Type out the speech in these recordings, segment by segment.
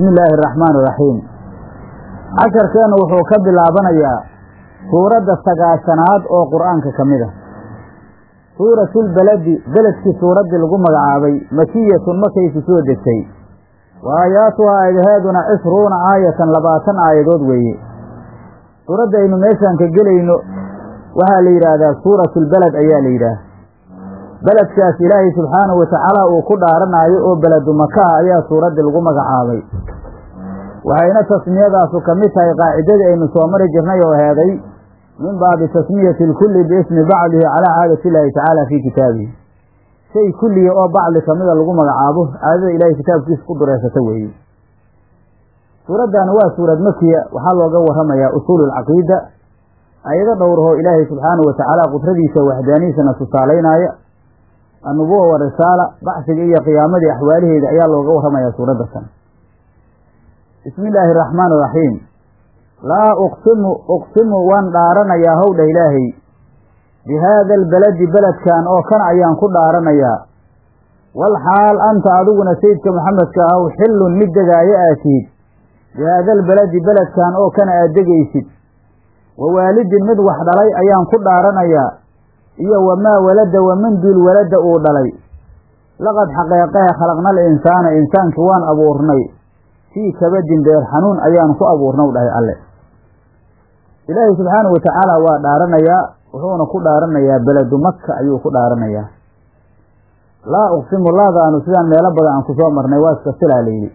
bismi illaahi araxmaan iraxiim casharkeennu wuxuu ka bilaabanayaa suuradda sagaashanaad oo qur'aanka ka mid ah suuratulbeledi beledkii suuraddii lagu magacaabay makiyatun markay ku soo degtay wa aayaatuhaa aayadaheeduna cishruuna aayatan labaatan aayadood weeye suuradda aynu meeshaan ka gelayno waxaa la yidhaahdaa suuratulbeled ayaa la yidhaah beledkaas ilaahay subxaanahu watacaala uu ku dhaaranaayo oo beledu makaha ayaa suuraddii lagu magacaabay waxayna tasmiyadaasu ka mid tahay qaacidadii aynu soo mari jirnay oo heeday min baabi tasmiyati lkulli biismi bacdihi calaa caadati illaahi tacaala fii kitaabihi shay kulliya oo bacdi kamida lagu magacaabo caadada ilaahay kitaabkiisa ku dureysata weeye suuraddan waa suurad makiya waxaa looga warramayaa usuulu alcaqiida ayado dhowrahoo ilaahay subxaanahu watacaala qudradiisa waxdaanihiisana tusaalaynaya annubuwa wa risaala bacsiga iyo qiyaamadii axwaalaheeda ayaa looga warramayaa suuradda tan bismi illaahi araxmaan iraxiim laa uqsimu uqsimu waan dhaaranayaa howdha ilaahay bi haada albaladi beledkan oo kan ayaan ku dhaaranayaa wal xaal anta adiguna sayidka maxamedka ahow xillun mid degaayo aad tihid bi haada albaladi beledkan oo kana aad degaysid wa waalidin mid wax dhalay ayaan ku dhaaranayaa iyo wamaa walada waman duul walada uu dhalay laqad xaqeeqehe khalaqnal insaana insaankii waan abuurnay fii kabadin beer xanuun ayaan ku abuurnaw dhahay alle ilaahay subxaanahu watacaala waa dhaaranayaa wuxuuna ku dhaaranayaa beledu maka ayuu ku dhaaranayaa laa uqsimu laadaanu sidaan meelo badan aan kusoo marnay waa iska silaa layidhi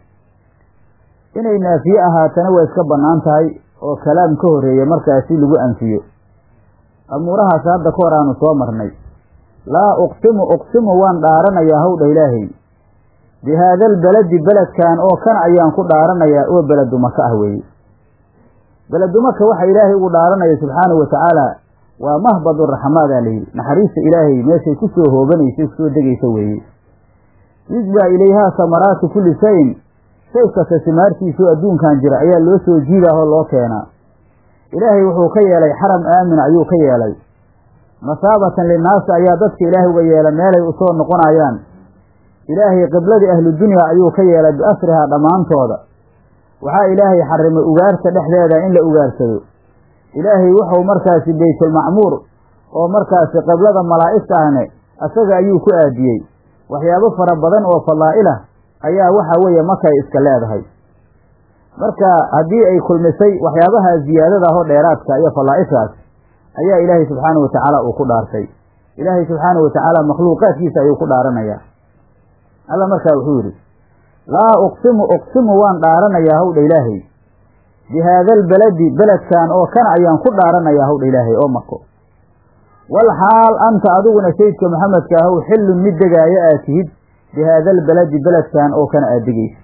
inay naafiye ahaatana waa iska bannaan tahay oo kalaam ka horreeya markaasi lagu anfiyo amuurahaas hadda ka hor aanu soo marnay laa uqsimu uqsimu waan dhaaranayaa howdha ilaahay bi haada albaladi beledkan oo kan ayaan ku dhaaranayaa oo beledu maka ah weeye beledu maka waxa ilaahay ugu dhaaranaya subxaanahu watacaala waa mahbadu raxmaadaa layidhi naxariista ilaahay meeshay ku soo hoobanaysa kusoo degaysa weeye yujbaa ilayhaa samaraatu kulli shayin shay kasta simaartiisoo adduunkan jira ayaa loo soo jiidaahoo loo keenaa ilaahay wuxuu ka yeelay xaram aamina ayuu ka yeelay masaabatan linnaasi ayaa dadka ilaahay uga yeelay meelay usoo noqonayaan ilaahay qibladii ahludunya ayuu ka yeelay biasrihaa dhammaantooda waxaa ilaahay xarimay ugaarta dhexdeeda in la ugaarsado ilaahay wuxuu markaasi baytulmacmuur oo markaasi qiblada malaa'igta ahne asaga ayuu ku aadiyey waxyaabo fara badan oo fadaa'ilah ayaa waxa weeye markay iska leedahay marka haddii ay kulmisay waxyaabaha ziyaadada ahoo dheeraadka iyo falaa'ishaas ayaa ilaahay subxaanahu watacaala uu ku dhaartay ilaahay subxaanahu watacaala makhluuqaadkiisa ayuu ku dhaaranayaa alla markaa wuxuu yidhi laa uqsimu uqsimu waan dhaaranayaa howdha ilaahay bi haada albaladi beledkan oo kana ayaan ku dhaaranayaa howdha ilaahay oo mako wal xaal anta adiguna sayidka maxamedka ahow xillun mid degaayo aad tihid bi haada albaladi beledkan oo kana aad degaysa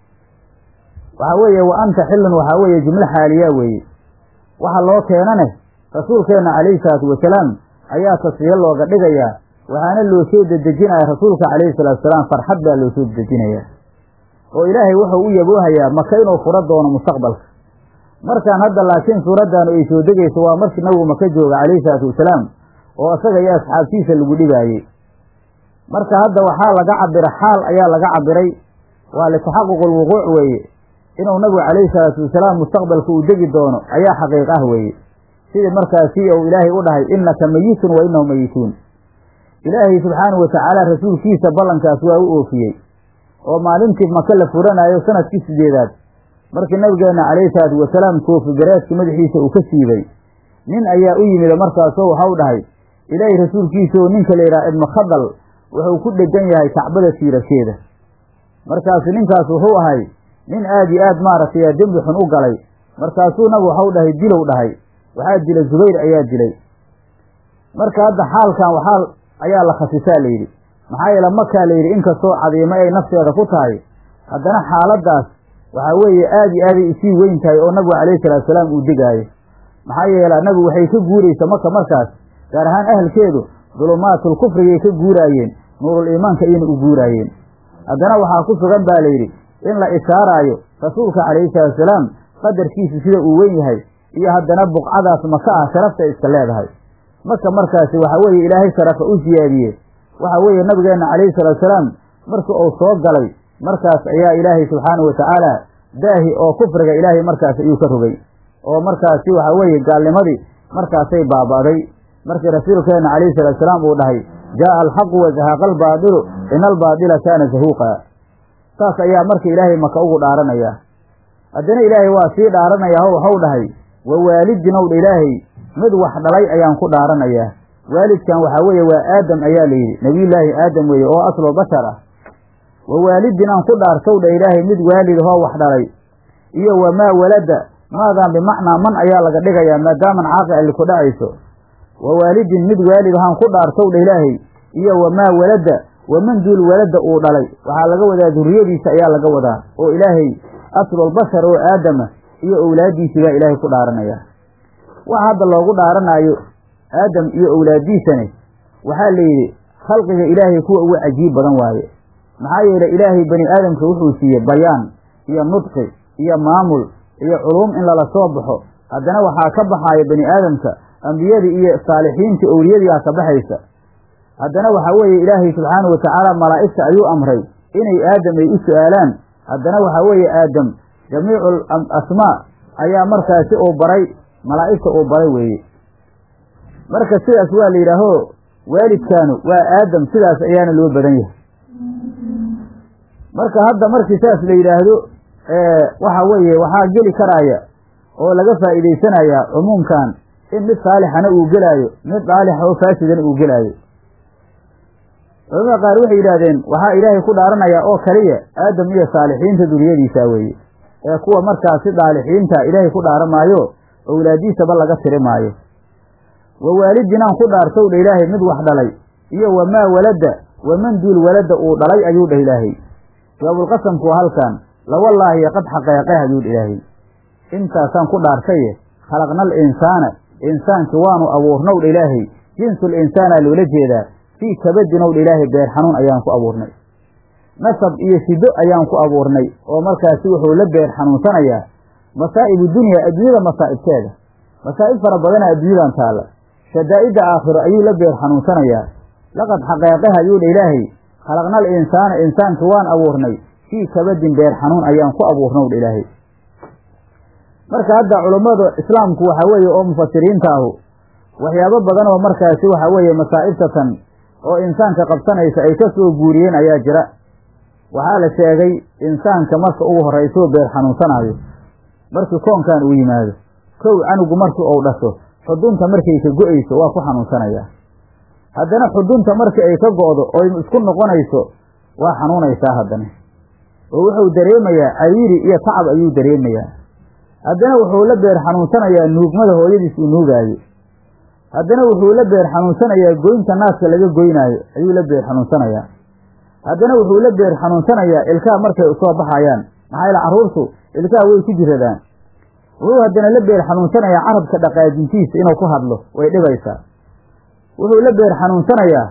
waxaa weeye wa anta xillun waxaa weeye jumlo xaaliyaa weeye waxa loo keenane rasuulkeenna calayhi salaatu wasalaam ayaa tasfiye looga dhigayaa waxaana loo soo dedejinaya rasuulka calayhi salaatu wasalaam farxad baa loo soo dedejinayaa oo ilaahay wuxuu u yaboohayaa maka inuu furo doono mustaqbalka markaan hadda laakiin suuraddaanu ay soo degayso waa markii nabigu maka jooga calayhi salaatu wasalaam oo isaga iyo asxaabtiisa lagu dhibaayey marka hadda waxaa laga cabira xaal ayaa laga cabiray waa litaxaquq alwuquuc weeye inuu nabigu calayhi salaatu wasalaam mustaqbalka uu degi doono ayaa xaqiiq ah weeye sidii markaasi uu ilaahay u dhahay innaka meyitun wa innahum meyituun ilaahay subxaanahu watacaala rasuulkiisa ballankaas waa u oofiyey oo maalintii maka la furanayo sanadkii sideedaad markii nabigeenna calayhi salaatu wasalaam koofi gareedkii madaxiisa uu ka siibay nin ayaa u yimid markaasoo waxau dhahay ilaahay rasuulkiisaoo ninka la yidhaha ibnu khadal wuxuu ku dhegan yahay kacbada siirasheeda markaasu ninkaas wuxuu ahay nin aad iyo aad maaragtay dembi xun u galay markaasuu nabigu waxau dhahay dilow dhahay waxaa dilay zubayr ayaa dilay marka hadda xaalkan waxaa ayaa la khasisaa layidhi maxaa yeele makaa layidhi inkastoo cadiimo ay nafteeda ku tahay haddana xaaladdaas waxaa weeye aad iyo aaday isii weyn tahay oo nabigu calayhi salaatu salaam uu degaayo maxaa yeele nabigu waxay ka guuraysa maka markaas gaar ahaan ahalkeedu dulumaatul kufrigay ka guuraayeen nuurul iimaanka ayayna u guuraayeen haddana waxaa ku sugan baa layidhi in la ishaaraayo rasuulka calayhi salaatu salaam qadarkiisu sida uu weyn yahay iyo haddana buqcadaas maka ah sharafta iska leedahay marka markaasi waxa weeye ilaahay sharafa u siyaadiye waxa weeye nabigeenna calayhi salaatu salaam markii uu soo galay markaas ayaa ilaahay subxaanahu watacaala daahi oo kufriga ilaahay markaas ayuu ka rogay oo markaasi waxa weeye gaalnimadii markaasay baaba'day markii rasuulkeenna calayhi salaatu salaam uu dhahay jaa'a alxaqu wa zahaqa albaadilu ina albaadila kaana zahuuqa saas ayaa marka ilaahay maka ugu dhaaranaya haddana ilaahay waa sii dhaaranayaa o waxau dhahay wa waalidin owdha ilaahay mid wax dhalay ayaan ku dhaaranayaa waalidkan waxaa weeye waa aadam ayaa la yidhi nebiyullaahi aadam weeye oo aslo bashar ah wa waalidin aan ku dhaartowdha ilaahay mid waalid ahoo wax dhalay iyo wamaa walada maadan bimacnaa man ayaa laga dhigayaa maadaaman caaqi alli ku dhacayso wa waalidin mid waalid ahaan ku dhaartowdha ilaahay iyo wamaa walada waman duul walada uu dhalay waxaa laga wadaa durriyadiisa ayaa laga wadaa oo ilaahay aslulbashar oo aadama iyo owlaaddiisii baa ilaahay ku dhaaranaya waxa hadda loogu dhaaranaayo aadam iyo owlaaddiisane waxaa la yidhi khalqiga ilaahay kuwa ugu cajiib badan waaye maxaa yeelay ilaahay bani aadamka wuxuu siiyey bayaan iyo nudqi iyo maamul iyo culuum in lala soo baxo haddana waxaa ka baxaaya bani aadamka ambiyadii iyo saalixiintii owliyadiiaa ka baxaysa haddana waxaa weeye ilaahay subxaanahu watacaala malaa'igta ayuu amray inay aadam ay u su'aalaan haddana waxaa weeye aadam jamiicu asmaa ayaa markaasi uu baray malaa'igta uu baray weeye marka sidaas waa la yidhaaho waalidkaanu waa aadam sidaas ayaana loo badan yahay marka hadda markii saas la yidhaahdo waxa weeye waxaa geli karaaya oo laga faa'iidaysanayaa cumuumkan in mid saalixana uu gelaayo mid daalixa oo faasidana uu gelaayo culamada qaar waxay yidhaahdeen waxaa ilaahay ku dhaaranayaa oo kaliya aadam iyo saalixiinta duriyadiisa weeye ee kuwa markaasi daalixiinta ilaahay ku dhaaran maayo owlaadiisaba laga tiri maayo wa waalidinaan ku dhaartowdha ilaahay mid wax dhalay iyo wamaa walada waman duul walada uu dhalay ayuu dhah ilaahay jawaabulqasamku waa halkan lawallaahi qad xaqeeqeh ayuu dha ilaahay intaasaan ku dhaartaye khalaqna al insaana insaankii waanu abuurnow dha ilaahay jinsul insaana loola jeedaa fii kabadinow dha ilaahay beer xanuun ayaan ku abuurnay nasab iyo shido ayaan ku abuurnay oo markaasi wuxuu la beer xanuunsanayaa masaa'ibu dunya adduunyada masaa'ibteeda masaa'ib fara badana adduunyadan taalla shadaa'idda aakhiro ayuu la beer xanuunsanayaa laqad xaqeeqaha ayuu dha ilaahay khalaqna al insaana insaanki waan abuurnay fii kabadin beer xanuun ayaan ku abuurnow dha ilaahay marka hadda culummada islaamku waxaa weeye oo mufasiriinta ahu waxyaabo badan oo markaasi waxaa weeye masaa'ibtatan oo insaanka qabsanaysa ay ka soo guuriyeen ayaa jira waxaa la sheegay insaanka marka ugu horraysoo beer xanuunsanaayo markii koonkan uu yimaado kow canugu markii uu dhasho xudunta markay ka go'ayso waa ku xanuunsanayaa haddana xudunta markii ay ka go'do oy isku noqonayso waa xanuunaysaa haddana oo wuxuu dareemayaa cariiri iyo tacab ayuu dareemayaa haddana wuxuu la beer xanuunsanayaa nuugmada hooyadiis uu nuugaayo haddana wuxuu la beer xanuunsanayaa goynta naaska laga goynaayo ayuu la beer xanuunsanayaa haddana wuxuu la beer xanuunsanayaa ilkaha markay usoo baxayaan maxaa yaele carruurtu ilkaha way ku jiradaan wuxuu haddana la beer xanuunsanayaa carabka dhaqaajintiisa inuu ku hadlo way dhibaysaa wuxuu la beer xanuunsanayaa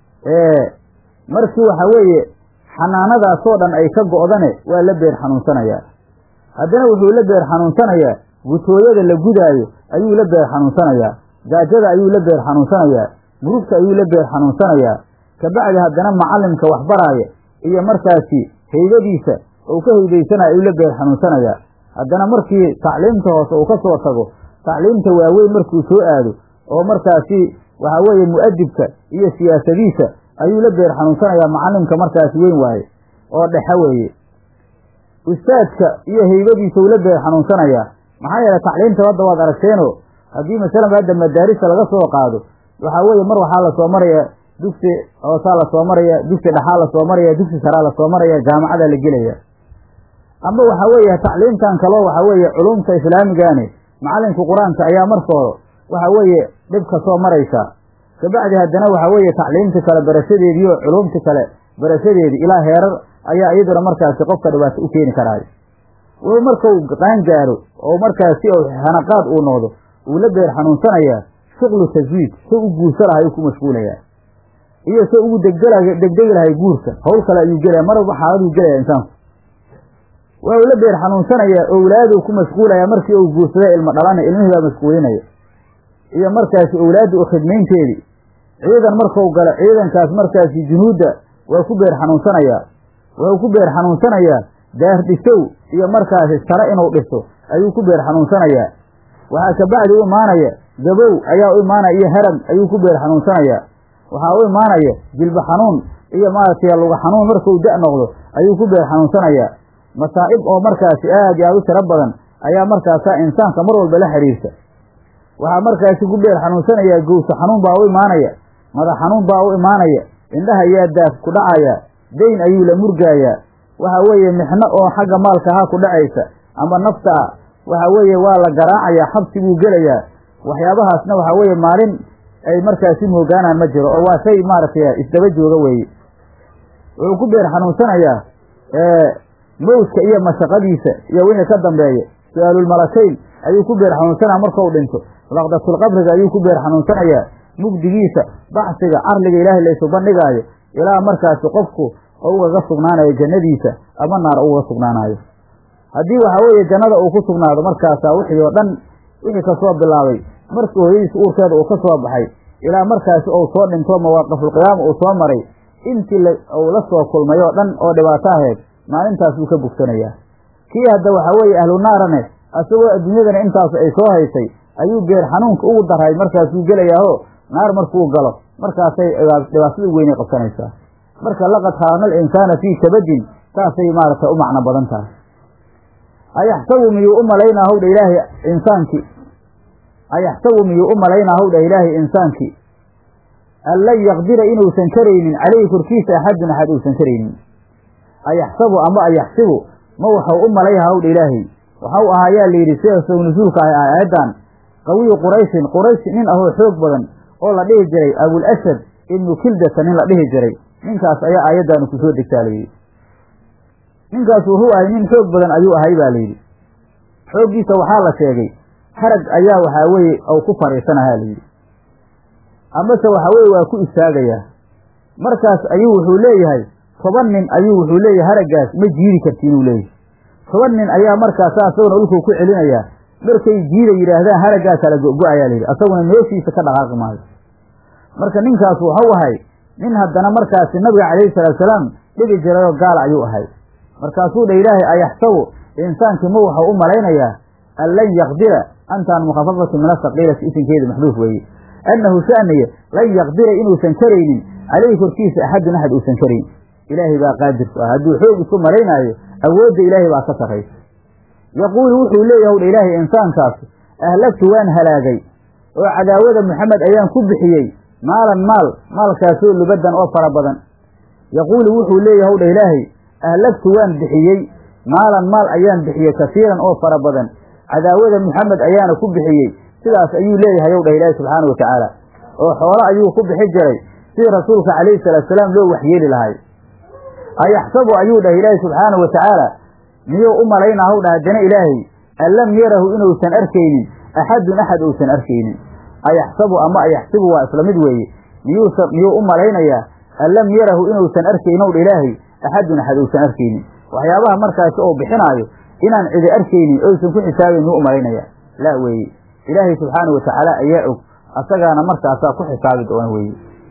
markii waxa weeye xanaanadaasoo dhan ay ka go'dane waa la beer xanuunsanayaa haddana wuxuu la beer xanuunsanayaa gutooyada la gudaayo ayuu la beer xanuunsanayaa gaajada ayuu la beer xanuunsanayaa murugta ayuu la beer xanuunsanayaa kabacdi haddana macallimka waxbaraaya iyo markaasi haydadiisa uu ka haydaysanayo ayuu la beer xanuunsanayaa haddana markii tacliimta hoose uu ka soo tago tacliimta waaweyn markuu soo aado oo markaasi waxaa weeye mu'adibka iyo siyaasadiisa ayuu la beer xanuunsanayaa macallimka markaasi weyn waaye oo dhexe weeye ustaadka iyo haybadiisa uu la beer xanuunsanayaa maxaa yeele tacliimta hadda waad aragteenoo haddii masalan hadda madaarista laga soo qaado waxaa weeye mar waxaa lasoo maraya dugsi hoosaa lasoo maraya dugsi dhexaa lasoo maraya dugsi saraa lasoo maraya jaamacadaa la gelaya ama waxaa weeye tacliimtan kaloo waxaa weeye culumta islaamigaani macallinka qur-aanka ayaa markooda waxaa weeye dhib ka soo maraysa kabacdi haddana waxaa weeye tacliimti kale barashadeedii oo culumti kale barashadeedii ilaa heerar ayaa iyaduna markaasi qofka dhibaato u keeni karaayo wuxuu markau qaan gaaro oo markaasi hanaqaad uu noqdo uu la beer xanuunsanayaa shuqlu taswiid so u guursa lahay uu ku mashquulayaa iyo so ugu degdela degdegi lahay guurka hawl kale ayuu gelaya marwalba xaaladuu gelaya insaanku wuxuu la beer xanuunsanayaa owlaaduu ku mashquulayaa markii uu guursada ilmo dhalana ilmihii baa mashquulinaya iyo markaasi owlaadda u khidmaynteedii ciidan markau galo ciidankaas markaasi junuudda waa ku beer xanuunsanayaa wuxuu ku beer xanuunsanayaa daar dhisow iyo markaasi tare inuu dhiso ayuu ku beer xanuunsanayaa waxaa kabacdi u imaanaya gabow ayaa u imaanaya iyo herag ayuu ku beer xanuunsanayaa waxaa u imaanaya jilba xanuun iyo maaragtay luga xanuun markuu da' noqdo ayuu ku beer xanuunsanayaa masaa'ib oo markaasi aad iyo aad u tiro badan ayaa markaasaa insaanka mar walba la xidhiirta waxaa markaasi ku beer xanuunsanayaa gowsa xanuun baa u imaanaya madax xanuun baa u imaanaya indhaha ayaa daaf ku dhacaya dayn ayuu la murgaayaa waxa weeye mixno oo xagga maalka ahaa ku dhacaysa ama nafta ah waxa weeye waa la garaacayaa xabsi buu gelayaa waxyaabahaasna waxa weeye maalin ay markaasi moogaanaan ma jiro oo waa shay maaragtay isdaba jooga weeye wuxuu ku beer xanuunsanayaa mawdka iyo mashaqadiisa iyo wixii ka dambeeya su-aalulmalakayn ayuu ku beer xanuunsanaya markau dhinto laqdatulqabriga ayuu ku beer xanuunsanayaa mugdigiisa baxsiga carliga ilaahay laysu bandhigaayo ilaa markaasi qofku ugaga sugnaanayo jannadiisa ama naar ugaga sugnaanayo haddii waxa weeye jannada uu ku sugnaado markaasaa wixii oo dhan wixii kasoo bilaabay markii hooyadiisa uurkeeda uu ka soo baxay ilaa markaasi uu soo dhinto mawaaqifulqiyaama uu soo maray intii uu la soo kulmay oo dhan oo dhibaato ahayd maalintaas buu ka bogsanayaa kii hadda waxa weeye ahlu naarane asagoo adduunyadana intaas ay soo haysay ayuu beer xanuunka ugu daray markaasuu gelayaaho naar markuu galo markaasay dhibaatada weynay qabsanaysaa marka laqad khalaqna alinsaana fii kabadin saasay maaragtay u macno badan tahay ayaxsabu miyuu u malaynaa hawdha ilaahay insaankii ayaxsabu miyuu u malaynaa hawdha ilaahay insaankii an lan yaqdira inuusan karaynin caleyhi korkiisa axadun axad uusan karaynin ayaxsabu ama ayaxsibu ma waxau u malayha hawdha ilaahay waxau ahaayaa layidhi sida sow nusuulka ah aayaddan qawiyu qurayshin quraysh nin ahoo xoog badan oo la dhihi jiray abul asad ibnu kildata nin la dhihi jiray ninkaas ayaa aayaddaanu kusoo degtaa layidhi ninkaas wuxuu ahay nin xoog badan ayuu ahay baa layidhi xooggiisa waxaa la sheegay harag ayaa waxaa weeye ou ku fadhiisanahaa layidhi amase waxa weeye waa ku istaagayaa markaas ayuu wuxuu leeyahay toban nin ayuu wuxuu leeyahay haraggaas ma jiidi karti inuu leeyahay toban nin ayaa markaasa asaguna dhulkuu ku celinayaa markay jiida yidhaahdaan haraggaa kala go-go-ayaa layidhi asaguna meeshiisa ka dhaqaaqi maayo marka ninkaas waxau ahay nin haddana markaasi nabiga calayhi salaatusalaam dhibi jirayoo gaala ayuu ahay markaasuu dha ilaahay ayaxsabu insaankii ma waxau u malaynayaa an lan yaqdira antaan mukhafafatu min asaqiilati isinkeeda maxduuf weeye annahu sha'niya lan yaqdira inuusan karaynin caleyhi korkiisa axadun axad uusan karayn ilaahay baa qaadirku ah hadduu xoog isku malaynaayo awoodda ilaahay baa ka sarraysa yaquulu wuxuu leeyahy wdha ilaahay insaankaas ahlagtu waan halaagay oo cadaawada maxamed ayaan ku bixiyey maalan maal maalkaasoo lubadan oo fara badan yaquulu wuxuu leeyahy wdha ilaahay ahlagtu waan bixiyey maalan maal ayaan bixiyey kasiiran oo fara badan cadaawada maxamed ayaana ku bixiyey sidaas ayuu leeyahay ow dhah ilaahi subxaana wa tacaala oo xoolo ayuu ku bixi jiray sidii rasuulka calayhi salaatusalaam loo waxyeeli lahay ayaxsabu ayuu dhah ilaahi subxaana wa tacaala miyuu u malaynaa haw dhah haddana ilaahay an lam yarahu inuusan arkaynin axadun axad uusan arkaynin ayaxsabu ama ayaxsibu waa isla mid weeye miyuusa miyuu u malaynayaa an lam yarahu inuusan arkaynin ow dha ilaahay axadun axad uusan arkaynin waxyaabaha markaasi oo bixinaayo inaan cidi arkaynin oysan ku xisaabayn miyuu u malaynaya laa weeye ilaahay subxaana wa tacaala ayaa og asagaana markaasaa ku xisaabi doona weeye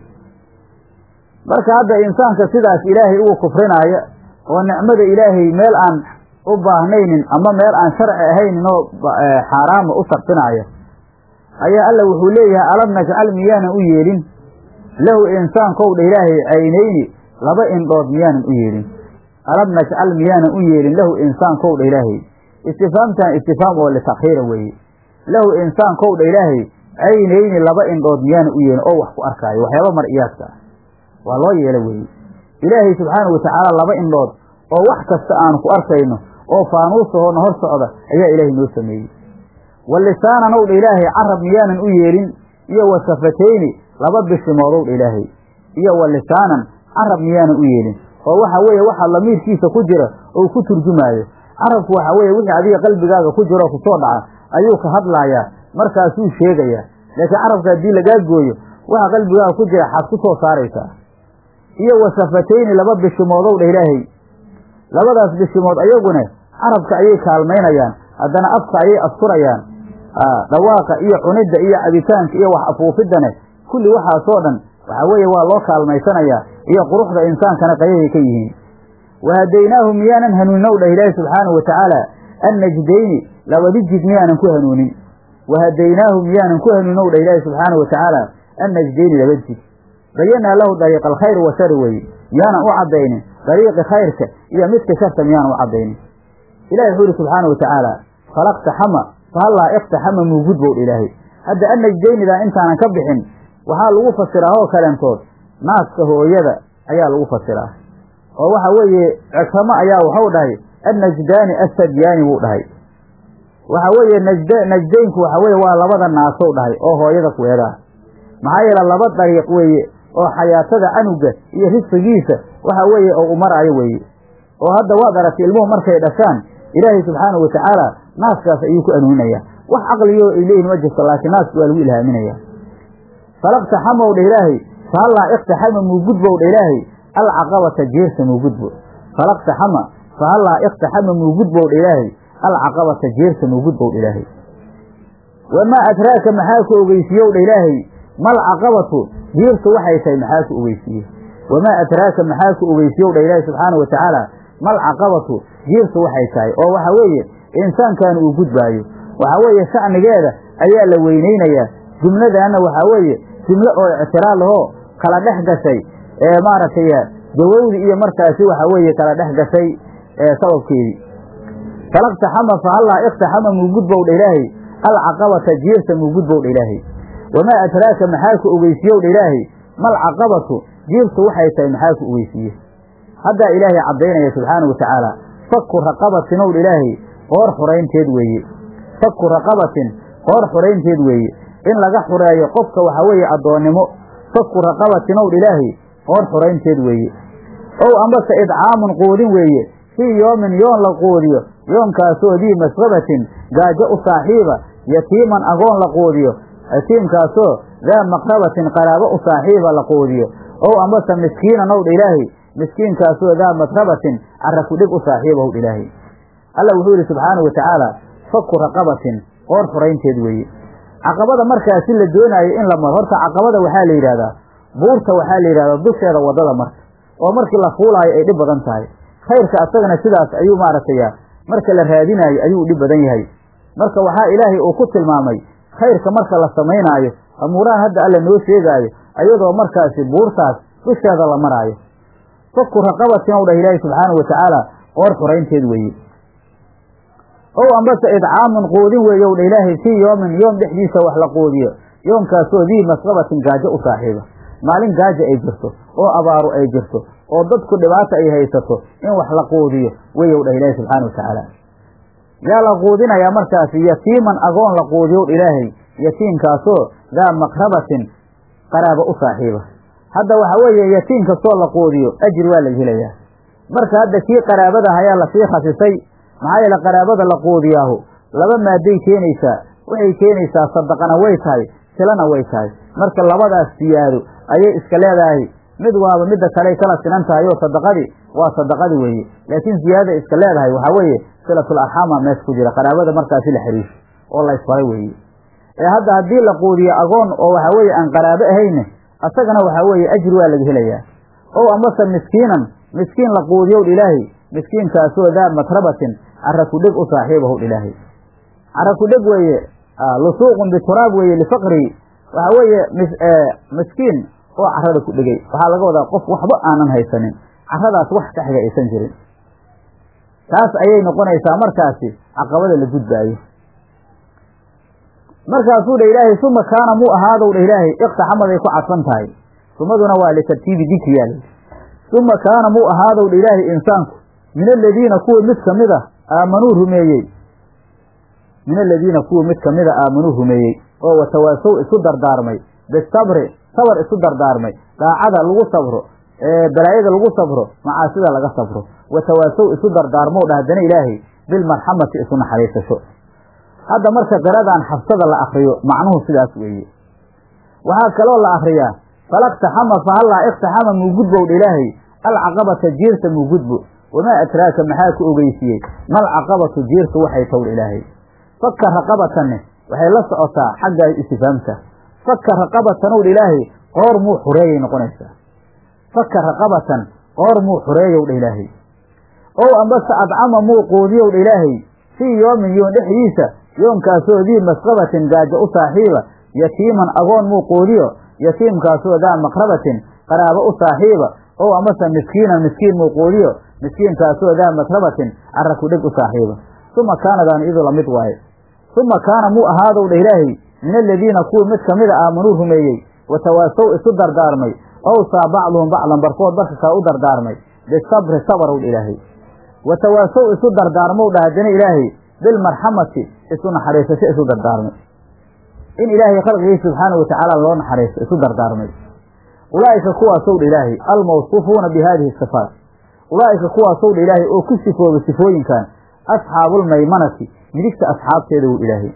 marka hadda insaanka sidaas ilaahay ugu kufrinaaya oo nicmada ilaahay meel aan u baahnaynin ama meel aan sharci ahaynin oo xaaraama u sarfinaaya ayaa alla wuxuu leeyahay alam najcal miyaanan u yeelin lahu insaankow dha ilaahay caynayni laba indhood miyaanan u yeelin alam najcal miyaanan u yeelin lahu insaankow dha ilaahay istifaamtan istifaam oo litakhiira weeye lahu insaankow dha ilaahay caynayni laba indhood miyaanan u yeelin oo wax ku arkaayo waxyaaba mar'iyaadka ah waa loo yeelo weeye ilaahay subxaana wa tacaala laba indhood oo wax kasta aanu ku arkayno oo faanuusahoona hor socda ayaa ilaahay noo sameeyey wa lisaanan ow dha ilaahay carab miyaanan u yeelin iyo wa safatayni laba bishimood ow dha ilaahay iyo wa lisaanan carab miyaanan u yeelin oo waxa weeye waxa lamiirkiisa ku jira ou ku turjumaayo carabku waxa weeye wixii adiga qalbigaaga ku jiro kusoo dhaca ayuu ka hadlaayaa markaasuu sheegayaa laakiin carabka haddii lagaa gooyo waxa qalbigaaga ku jira xaad ku soo saaraysaa iyo wa safatayni laba bishimoodow dha ilaahay labadaas bishimood ayaguna carabka ayay kaalmaynayaan haddana afka ayay asturayaan dhawaaqa iyo cunidda iyo cabitaanka iyo wax afuufiddane kulli waxaasoo dhan waxaa weeye waa loo kaalmaysanayaa iyo quruxda insaankana qayahay ka yihiin wahadaynaahu miyaanan hanuunin ow dhah ilaahi subxaanahu wa tacaala annajdayni labadi jid miyaanan ku hanuunin wahadaynaahu miyaanan ku hanuunin ow dhah ilaahi subxaanahu wa tacaala annajdayni laba jid bayanaa lahu dariiqa alkhayr wa shari weeye miyaanan u caddaynin dariiqi khayrka iyo midka sharta miyaanan u caddaynin ilahi wuxuu yihi subxaana wa tacaala falaqtaxama fahallaa iqtaxama muugudbow ilaahay hadda annajdaynidaa intaanan ka bixin waxaa lagu fasiraa oo kaleentood naaska hooyada ayaa lagu fasiraa oo waxa weeye cikramo ayaa waxau dhahay annajdaani assadyaani buu dhahay waxa weeye najd najdaynku waxa weye waa labada naasow dhahay oo hooyada kuweedaa maxaa yeele laba dariiq weeye oo xayaatada canuga iyo risqigiisa waxa weeye oo u maraayo weeye oo hadda waad aragtay ilmuhu markay dhashaan ilaahay subxaanahu wa tacaala naaskaas ayuu ku anuuninaya wax caqliyo ay leeyihin ma jirto laakiin naaska waa lagu ilhaaminaya falaqtaxamow dha ilaahay fahallaa iqtaxama muugudbow dha ilaahay alcaqabata jeersa muugudbo falaqtaxama fahallaa iqtaxama muugudbow dha ilaahay alcaqabata jeersa muugudbow dha ilaahay wamaa adraaka maxaa ku ogeysiiyow dha ilaahay mal caqabatu jeertu waxay tahay maxaa ku ogeysiiye wamaa adraaka maxaa ku ogeysiiyow dha ilaahay subxaana wa tacaala mal caqabatu jeertu waxay tahay oo waxa weeye insaankan uu gudbaayo waxa weeye shacnigeeda ayaa la weynaynayaa jumladaana waxaa weeye jumlo oo ictiraad ahoo kala dhex gashay ee maaragtay gawowdi iyo markaasi waxa weeye kala dhex gashay sababkeedii falaqtaxama fahallaa iqtaxama muugudbow dha ilaahay alcaqabata jeerta muugudbow dha ilaahay wamaa adraaka maxaa ku ogeysiiyow dha ilaahay mal caqabatu jeertu waxay tahay maxaa ku ogeysiiye haddaa ilaahay caddaynaya subxaana wa tacaala faku raqabatin ow dha ilaahay qoor xuraynteed weeye faku raqabatin qoor xuraynteed weeye in laga xureeyo qofka waxa weeye addoonnimo faku raqabatin ow dha ilaahay qoor xuraynteed weeye ow ambase idcaamun quudin weeye fii yoomin yoon la quudiyo yoonkaasoo dii masqabatin gaajo u saaxiiba yatiiman agoon la quudiyo yatiimkaasoo daa maqrabatin qaraabo u saaxiiba la quudiyo ow ambase miskiinan ow dha ilaahay miskiinkaasoo daa matrabatin caraku dhig u saaxiiba ow dha ilaahay alla wuxuu yidhi subxaana wa tacaala faku raqabatin qoor xuraynteed weeye caqabada markaasi la doonaayo in la maro horta caqabada waxaa la yidhahdaa buurta waxaa la yidhahdaa dusheeda waddada marka oo markii la fuulaayo ay dhib badan tahay khayrka asagana sidaas ayuu maaragtay marka la raadinaayo ayuu dhib badan yahay marka waxaa ilaahay uu ku tilmaamay khayrka marka la samaynaayo amuuraha hadda alla noo sheegaayo ayadoo markaasi buurtaas dusheeda la maraayo faku raqabatin ow dhah ilaahi subxaanau wa tacaala qoor xuraynteed weeye ow ambase idcaamun quudin weeye ow dha ilaahay fii yoomin yoom dhexdiisa wax la quudiyo yoomkaasoo dii masqabatin gaajo u saaxiiba maalin gaaja ay jirto oo abaaru ay jirto oo dadku dhibaata ay haysato in wax la quudiyo weyow dhah ilaahi subxaana wa tacaala yaa la quudinayaa markaasi yatiiman agoon la quudiyow dha ilaahay yatiimkaasoo daa maqrabatin qaraabo u saaxiiba hadda waxa weeye yatiim kastoo la quudiyo ajri waa laga helayaa marka hadda kii qaraabadaha ayaa lasii khasisay maxaa yeele qaraabada la quudiyaahu laba maaday keenaysaa waxay keenaysaa sadaqana way tahay silana way tahay marka labadaas siyaado ayay iska leedahay mid waaba midda kaley kala sinan tahay oo sadaqadii waa sadaqadi weeye laakiin ziyaadada iska leedahay waxaa weeye silatul arxaama mees ku jira qaraabada markaasi la xiriisho oo la isfaray weeye ee hadda haddii la quudiyo agoon oo waxa weeye aan qaraabo ahayne asagana waxaa weeye ajri waa laga helayaa ow amase miskiinan miskiin la quudiyow ilaahay miskiinkaasoo daa matrabatin caraku dheg u saaxiibahu ilaahay caraku dheg weeye lusuuqun bituraab weeye lifaqrihi waxa weeye miskiin oo carada ku dhegay waxaa laga wadaa qof waxba aanan haysanin caradaas wax ka xiga aysan jirin taas ayay noqonaysaa markaasi caqabada la gudbaayo markaasuu dha ilaahay suma kaana muu ahaadow dha ilaahay iqtaxamaday ku cadfan tahay sumaduna waa litartiibi dikriyaa suma kaana muu ahaadow dha ilaahay insaanku min aladiina kuwa mid kamid a aamanuu rumeeyey min aladiina kuwa mid kamida aamanuu rumeeyey oo watawaasow isu dardaarmay bisabri sabar isu dardaarmay daacada lagu sabro balaayada lagu sabro macaasida laga sabro watawaasow isu dardaarmow dha haddana ilaahay bilmarxamati isu naxariisasho hadda marka qiradan xabsada la akriyo macnuhu sidaas weeye waxaa kaloo la akriyaa falaqtaxama fahallaa iqtaxama muugudbow dha ilaahay alcaqabata jiirta muugudbo wamaa adraaka maxaa ku ogeysiiyey mal caqabatu jiirtu waxay towdha ilaahay faka raqabatanne waxay la socotaa xagga istifaamta faka raqabatan owdha ilaahay qoor muu xureeyay noqonaysaa faka raqabatan qoor muu xureeyow dha ilaahay ow ambase adcama muu quudiyow dha ilaahay fii yoomin yoon dhexdiisa yoonkaasoo dii masqabatin gaajo u saaxiiba yatiiman agoon muu quudiyo yatiimkaasoo daa maqrabatin qaraabo u saaxiiba ow amase miskiinan miskiin muu quudiyo miskiinkaasoo daa makrabatin carra kudheg u saaxiiba uma kaanadaan idu la mid waaye uma kaana muu ahaadow dha ilaahay min aladiina kuwii mid kamida aamanuu rumeeyey watawaasow isu dardaarmay owsaa bacduhum bacdan barkood barka kaa u dardaarmay bisabri sabarow dha ilaahay watawaasow isu dardaarmow dha haddana ilaahay bilmarxamati isu naxariisasho isu dardaarmay in ilaahay khalqigii subxaanahu watacaala loo naxariisto isu dardaarmay ulaa'ika kuwaasow dha ilaahay almawsuufuuna bi haadihi sifaat ulaa'ika kuwaasow dha ilaahay oo ku sifoobay sifooyinkan asxaabulmaymanati midigta asxaabteeda wu ilaahay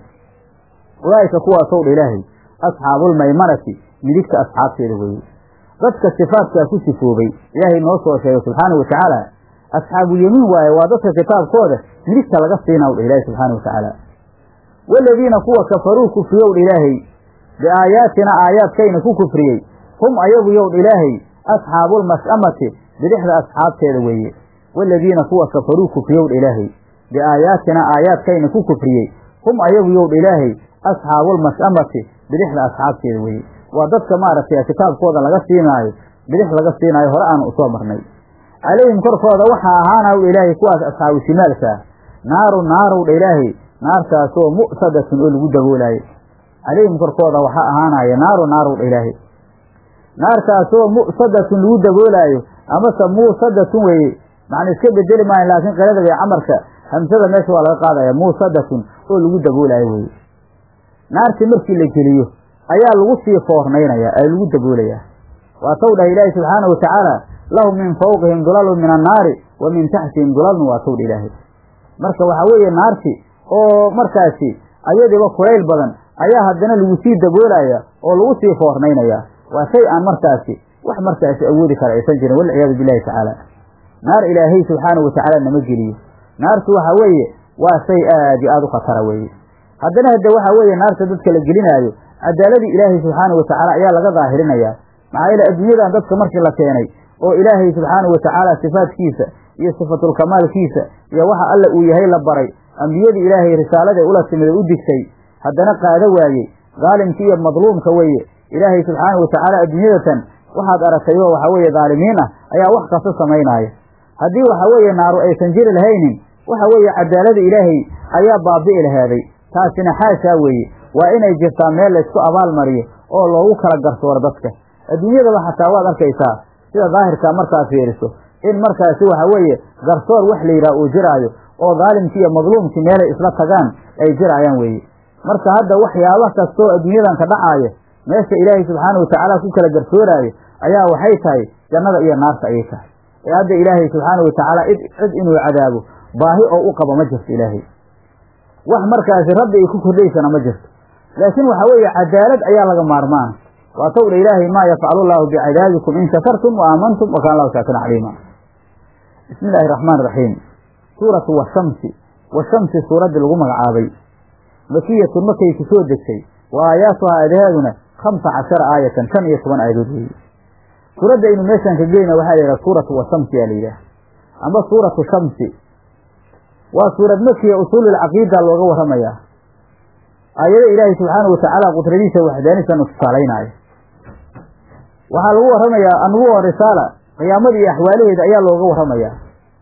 ulaa'ika kuwaasow dha ilaahay asxaabulmaymanati midigta asxaabteeda weeye dadka sifaatkaa ku sifoobay ilaahay noo soo sheegay subxaana wa tacaala asxaabulyemiin waaye waa dadka kitaabkooda midigta laga siinaw dha ilaahay subxaana wa tacaala waaladiina kuwa kafaruu kufriyow dha ilaahay biaayaatina aayaadkayna ku kufriyey hum ayagu yow dha ilaahay asxaabulmas'amati bidixda asxaabteeda weeye waaladiina kuwa kafaruu kufriyow dha ilaahay biaayaatina aayaadkayna ku kufriyey hum ayagu yow dha ilaahay asxaabulmas'amati bidixda asxaabteeda weeye waa dadka maaragtay kitaabkooda laga siinaayo bidix laga siinaayo hore aan usoo marnay calayhim korkooda waxaa ahaanaw dha ilaahay kuwaas asxaabu shimaalka ah naaru naarow dha ilaahay naartaasoo mu'sadatun oo lagu daboolaayo calayhim korkooda waxaa ahaanaya naaru naarow dha ilaahay naartaasoo mu'sadatun lagu daboolaayo amase muusadatun weeye macna iska bedeli maayo laakiin qirada bay camarka hamsada meesha waa laga qaadaya muusadatun oo lagu daboolaayo weye naartii markii la geliyo ayaa lagu sii foornaynaya ee lagu daboolayaa waa taw dhah ilaahi subxaana wa tacaala lahum min fawqihim dulalun min annaari wa min taxtihim dulalun waa tawdha ilaahay marka waxaa weeye naarti oo markaasi ayadiiba kulayl badan ayaa haddana lagu sii daboolaya oo lagu sii foornaynaya waa shay aan markaasi wax markaasi awoodi kara aysan jirin walciyaadu billahi tacaala naar ilaahay subxaana wa tacaala nama geliyo naartu waxa weeye waa shay aad iyo aada u khatara weeye haddana hadde waxa weeye naarta dadka la gelinaayo cadaaladii ilaahay subxaana wa tacaala ayaa laga daahirinayaa maxaa yeele adduunyadan dadka markii la keenay oo ilaahay subxaana wa tacaala sifaadkiisa iyo sifatulkamaalkiisa iyo waxa alla uu yahay la baray ambiyadii ilaahay risaaladae ula timid oo u digtay haddana qaado waayey daalimka iyo madluumka weeye ilaahay subxaana wa tacaala adduunyadatan waxaad aragtay oo waxa weeye daalimiin ah ayaa wax kasta samaynaaya haddii waxa weeye naaru aysan jiri lahaynin waxa weeye cadaalada ilaahay ayaa baabi'i laheeday taasina xaashaa weeye waa inay jirtaa meel laysku abaalmariyo oo loogu kala garsooro dadka adduunyadaba xataa waad arkaysaa sida daahirkaa markaad fiiriso in markaasi waxa weeye garsoor wax la yidhaha uu jiraayo oo daalimkii iyo madluumkii meelay isla tagaan ay jiraayaan weeye marka hadda waxyaaba kastoo adduunyadan ka dhacaaya meesha ilaahay subxaana wa tacaala ku kala garsooraayo ayaa waxay tahay jannada iyo naarta ayay tahay ee hadda ilaahay subxaana wa tacaala cid cid inuu cadaabo baahi oo u qabo ma jirto ilaahay wax markaasi rabbi ay ku kordhaysana ma jirto laakiin waxa weeye cadaalad ayaa laga maarmaana waa tawdha ilaahay maa yafcalu llaahu bicadaabikum in shakartum wa aamantum wa kana allahu shaakiran caliima bismi illaahi raxmaan raxiim suuratu washamsi washamsi suuraddii lagu magacaabay makiyatun markay ku soo degtay wa aayaatuhaa aadaheeduna khamsa cashara aayatan shan iyo toban aayadood weeye suuradda aynu meeshaan ka gelina waxaa la yidhaha suuratu washamsi yaa la yidhaha amba suuratu shamsi waa suurad makiya usuulilcaqiida looga warramayaa aayado ilaahay subxaanau watacaala qudradiisa waxdaanisan tusaalaynaayo waxaa lagu warramayaa annubuwa risaala qiyaamada iyo axwaalaheeda ayaa looga warramayaa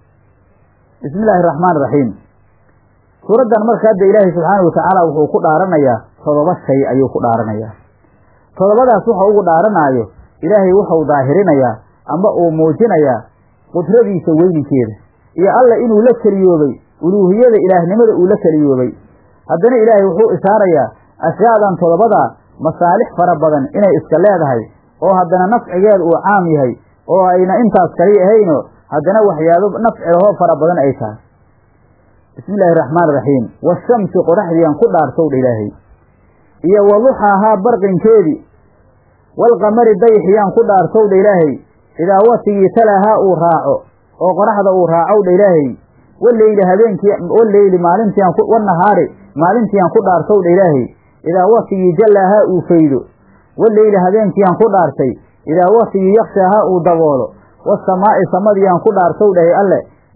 bismi illaahi araxmaan iraxiim suuraddan marka hadda ilaahay subxaana wa tacaala wuxuu ku dhaaranayaa todoba shay ayuu ku dhaaranayaa todobadaas wuxuu ugu dhaaranaayo ilaahay wuxuu daahirinayaa ama uu muujinayaa qudradiisa weyninkeeda iyo alla inuu la keliyoobay uluuhiyada ilaahnimada uu la keliyoobay haddana ilaahay wuxuu ishaarayaa ashyaadan todobadaa masaalix fara badan inay iska leedahay oo haddana nafcigeeda uu caam yahay oo ayna intaas kali ahayno haddana waxyaabo nafcilahoo fara badan ay tahay bismi illaahi raxmaan raxiim washamsi qoraxdiian ku dhaartowdha ilaahay iyo waduxaahaa barqinkeedii walqamari dayxiyaan ku dhaartowdha ilaahay idaa watigii talaahaa uu raaco oo qoraxda uu raacowdha ilaahay waleyli habeenkii waleyli maalintiian wanahaari maalintiian ku dhaartowdha ilaahay idaa watigii jallaahaa uu faydo waleyli habeenkiian ku dhaartay idaa watigii yakshaahaa uu daboolo wasamaa'i samadiian ku dhaartowdhahay alle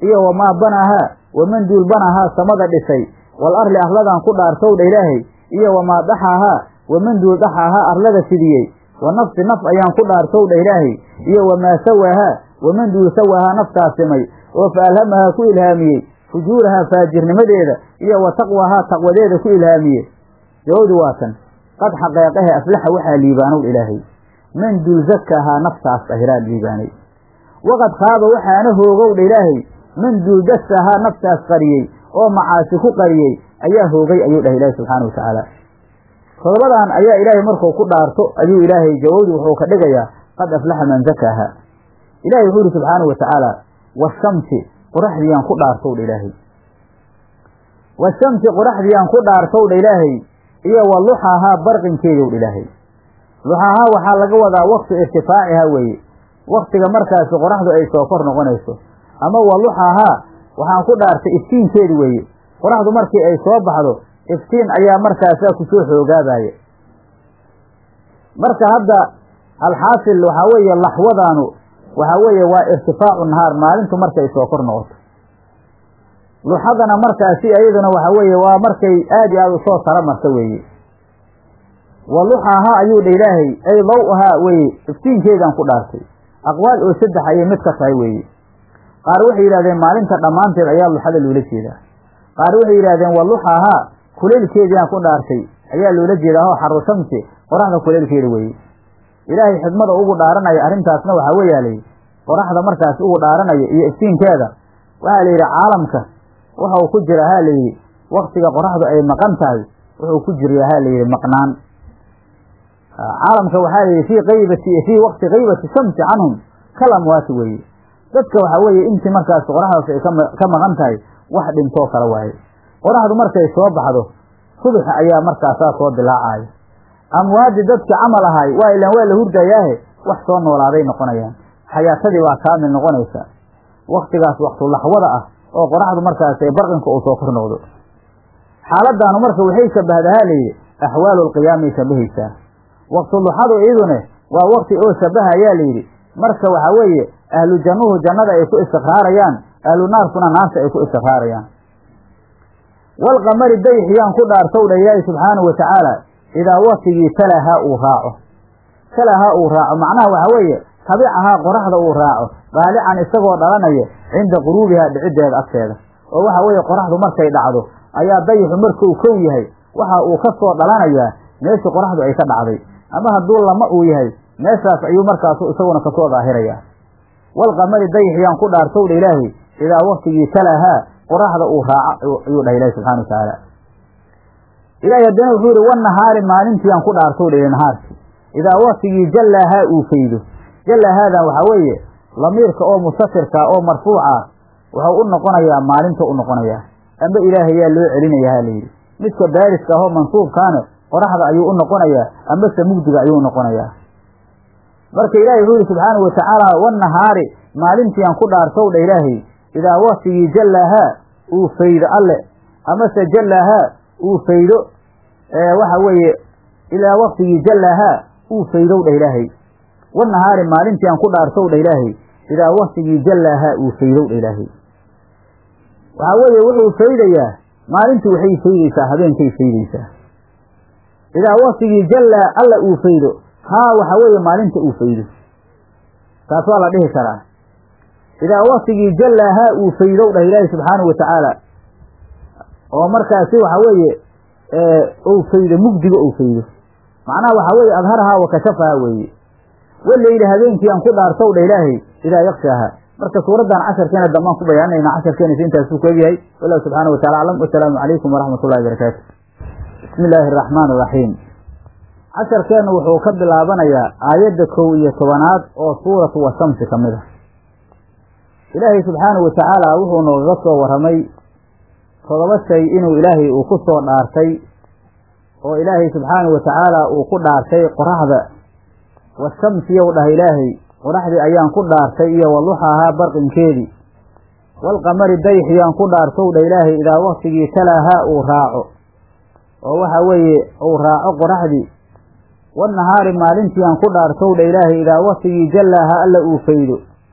iyo wamaa banaahaa waman duul banaahaa samada dhisay wal arli arladan ku dhaartowdha ilaahay iyo wamaa daxaahaa waman duul daxaahaa arlada fidiyey wa nafsi naf ayaan ku dhaartowdha ilaahay iyo wamaa sawaahaa waman duul sawaahaa naftaas simay oo fa alhamahaa ku ilhaamiyey fujuurahaa faajirnimadeeda iyo wa taqwahaa taqwadeeda ku ilhaamiyey jawabdi waatan qad xaqeeqahe aflaxa waxaa liibaanow ilaahay man duul zakaahaa naftaas ahiraa liibaanay waqad khaaba waxaana hoogowdha ilaahay man duul dasahaa naftaas qariyey oo macaasi ku qariyey ayaa hoogay ayuu dhahay ilaahay subxaana wa tacaala todobadan ayaa ilaahay markuu ku dhaarto ayuu ilaahay jawabdi wuxuu ka dhigayaa qad aflaxa man zakaaha ilahay wuxuu yihi subxaana wa tacaala washamsi qoraxdiyaan ku dhaartowdha ilaahay washamsi qoraxdiyaan ku dhaartowdha ilaahay iyo wa luxahaa barqinkeedowdha ilaahay luxahaa waxaa laga wadaa waktu irtifaaciha weeye waktiga markaasi qoraxdu ay soo kor noqonayso ama wa luxahaa waxaan ku dhaartay iftiinkeedi weeye qoraxdu markii ay soo baxdo iftiin ayaa markaasaa kusoo xoogaabaya marka hadda alxaasil waxaa weeye laxwadaanu waxaa weeye waa irtifaacu nahaar maalintu markay soo kor noqoto luxadana markaasi iyaduna waxaa weeye waa markay aad iyo aada usoo tala marta weeye wa luxahaa ayuu dha ilaahay ay daw-ahaa weye iftiinkeedaan ku dhaartay aqwaal oo saddex ayay mid ka tahay weeye qaar waxay yidhahdeen maalinta dhammaanteed ayaa luxada loola jeedaa qaar waxay yidhahdeen wa luxahaa kuleylkeediaan ku dhaartay ayaa loola jeedaa oo xaru shamsi qoraxda kuleylkeeda weeye ilaahay xidmada ugu dhaaranaya arrintaasna waxaa weeyaalay qoraxda markaas ugu dhaaranaya iyo iftiinkeeda waxaa la yidhi caalamka wuxuu ku jira ha layidhi waktiga qoraxdu ay maqan tahay wuxuu ku jira ha layidhi maqnaan caalamka waxaa layidhi fii qaybati fii waqti qaybati shamsi canhum kalamwaati weeye dadka waxaa weeye intii markaas qoraxdaas ay ka maqan tahay wax dhintoo kale waaye qoraxdu markay soo baxdo subaxa ayaa markaasaa soo dilaacaya amwaadi dadkii camal ahay waa ilaan waa la hurdayaahe wax soo noolaaday noqonayaan xayaatadii baa kaamil noqonaysa waktigaas waktu laxwada ah oo qoraxdu markaas ee barqinka uu soo kor noqdo xaaladaanu marka waxay shabahdahaa layidhi axwaalu lqiyaamay shabahaysaa waktu luxadu iyadune waa wakti oo shabaha ayaa layidhi marka waxaa weeye ahlu jannuhu jannada ay ku istiqraarayaan ahlu naarkuna naarta ay ku istiqraarayaan walqamari dayxiyaan ku dhaartowdha ilaahi subxaanahu wa tacaala idaa waktigii talahaa uu raaco talahaa uu raaco macnaha waxaa weeye tabicahaa qoraxda uu raaco daalican isagoo dhalanaya cinda quruubihaa dhiciddeeda agteeda oo waxa weeye qoraxdu markay dhacdo ayaa dayixu markuu kow yahay waxa uu ka soo dhalanayaa meeshii qoraxdu ay ka dhacday ama hadduu lama uu yahay meeshaas ayuu markaasu isaguna kasoo daahirayaa walqamari dayxiyaan ku dhaartowdha ilaahi idaa waktigii talahaa qoraxda uu raaco ayuu dhahay ilahi subxana wa tacaala ilaahi haddana wuxuu yihi wanahaari maalintiiyaan ku dhaartowdha il nahaarki idaa waktigii jallaahaa uu faydo jallahaadan waxaa weeye lamiirka oo mustatirka oo marfuuca wuxuu u noqonayaa maalinta u noqonayaa amba ilaahayaa loo celinayaa ha layidhi midka baariska ahoo mansuubkaana qoraxda ayuu u noqonayaa ambase mugdiga ayuu unoqonayaa marka ilaahay wuxuu yihi subxaanau watacaala wanahaari maalintiiaan ku dhaartowdha ilaahay idaa waktigii jallaahaa uu faydo alle amase jallaahaa uu faydo waxa weeye ilaa waktigii jallaahaa uu faydowdha ilaahay wanahaari maalintii aan ku dhaartowdha ilaahay idaa waktigii jallaahaa uu faydowdha ilaahay waxaa weeye wuxuu faydayaa maalintu waxay faydaysaa habeenkay faydaysaa idaa waktigii jallaa alla uu faydo haa waxa weeye maalinta uu faydo taas waa la dhihi karaa idaa waktigii jallaahaa uu faydow dhah ilaahi subxaanahu wa tacaala oo markaasi waxa weeye ou faydo mugdiga ou faydo macnaha waxaa weeye adharahaa wa kashafahaa weeye waleyli habeenkii aan ku dhaartow dha ilaahay idaa yakshaaha marka suuraddan casharkeena dambaan ku bayaanayna casharkeenisa intaasuu ku egyahay wallahu subxaana wa tacala aclam wasalaamu calaykum waraxmat ullahi barakaatu bismi illaahi araxmaan iraxiim casharkeennu wuxuu ka bilaabanayaa aayadda kow iyo tobanaad oo suuratu washamsi ka mid ah ilaahay subxaanahu wa tacaala wuxuu noogaga soo warramay todoba shay inuu ilaahay uu ku soo dhaartay oo ilaahay subxaanahu wa tacaala uu ku dhaartay qoraxda washamsiyow dhah ilaahay qoraxdii ayaan ku dhaartay iyo waluxahaa barqinkeedii walqamari dayxiyaan ku dhaartow dha ilaahay idaa waktigii talaahaa uu raaco oo waxa weeye uu raaco qoraxdii wanahaari maalintii aan ku dhaartow dha ilaahay idaa waktigii jallaaha alla uu faydo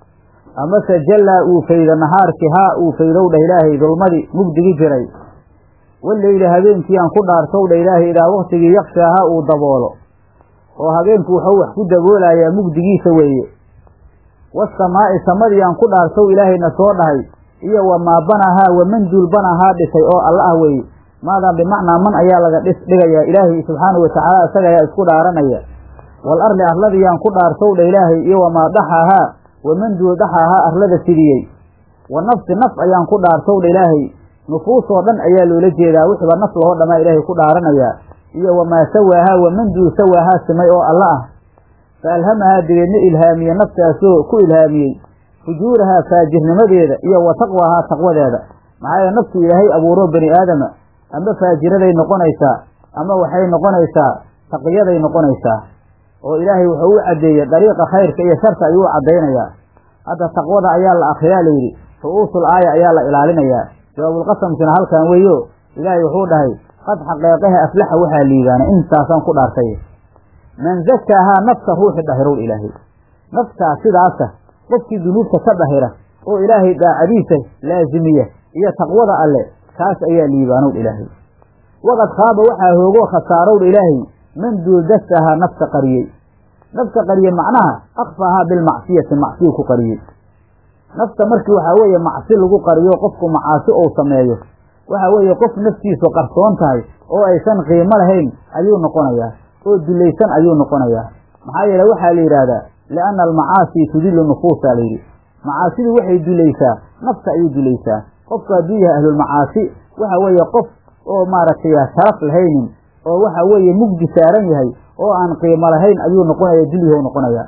amase jallaa uu faydo nahaarkii haa uu faydow dheh ilaahay dulmadii mugdigi jiray waleyli habeenkii aan ku dhaartow dheh ilaahay idaa waktigii yakshaaha uu daboolo oo habeenku wuxuu wax ku daboolayaa mugdigiisa weeye wasamaa'i samadii aan ku dhaartow ilaahayna soo dhahay iyo wamaa banahaa waman duul banahaa dhisay oo alla ah weeye maadan bimacnaa man ayaa laga dhis dhigayaa ilaahay subxaanahu watacaala isaga ayaa isku dhaaranaya wal arli arladiyaan ku dhaartow dha ilaahay iyo wamaa dhaxahaa waman duul dhaxahaa arlada fidiyey wa nafsi naf ayaan ku dhaartow dha ilaahay nufuusoo dhan ayaa loola jeedaa wixiba naf lahoo dhammaa ilaahay ku dhaaranayaa iyo wamaa sawaahaa waman duul sawaahaa simay oo alla ah fa alhamahaa dibeedna ilhaamiye naftaasoo ku ilhaamiyey fujuurahaa faajirnimadeeda iyo wa taqwaahaa taqwadeeda maxaa yeele naftu ilaahay abuuro bani aadama ama faajiraday noqonaysaa ama waxay noqonaysaa taqiyaday noqonaysaa oo ilaahay wuxuu u caddeeyey dariiqa khayrka iyo sharka ayuu u caddaynayaa hadda taqwada ayaa la akriyaa layidhi ru'uusul aaya ayaa la ilaalinayaa jawaabulqasamkina halkan weeyo ilaahay wuxuu dhahay qad xaqeeqaha aflaxa waxaa liibaana intaasaan ku dhaartay man zakaahaa nafta ruuxi dhahirow ilaahay naftaa sidaasa qofkii dunuubta ka dhahira oo ilaahay daacadiisa laazimiya iyo taqwada alle kaas ayaa liibaanow ilaahay waqad khaaba waxaa hoogoo khasaarowdha ilaahay man duuldasahaa nafta qariyey nafta qariyey macnaha akfaahaa bilmacsiyati macsiyu ku qariyey nafta markii waxaa weeye macsi lagu qariyo qofku macaasi ou sameeyo waxaa weeye qof naftiisu qarsoon tahay oo aysan qiimo lahayn ayuu noqonayaa oo dulaysan ayuu noqonayaa maxaa yeele waxaa la yidhaahdaa lianna almacaasi tudillu nufuusa layidhi macaasidu waxay dulaysaa nafta ayay dulaysaa qofku hadduu yahay ahlulmacaasi waxa weeye qof oo maaragtay sharaf lahaynin oo waxa weeye mugdi saaran yahay oo aan qiimo lahayn ayuu noqonaya dulyahu noqonayaa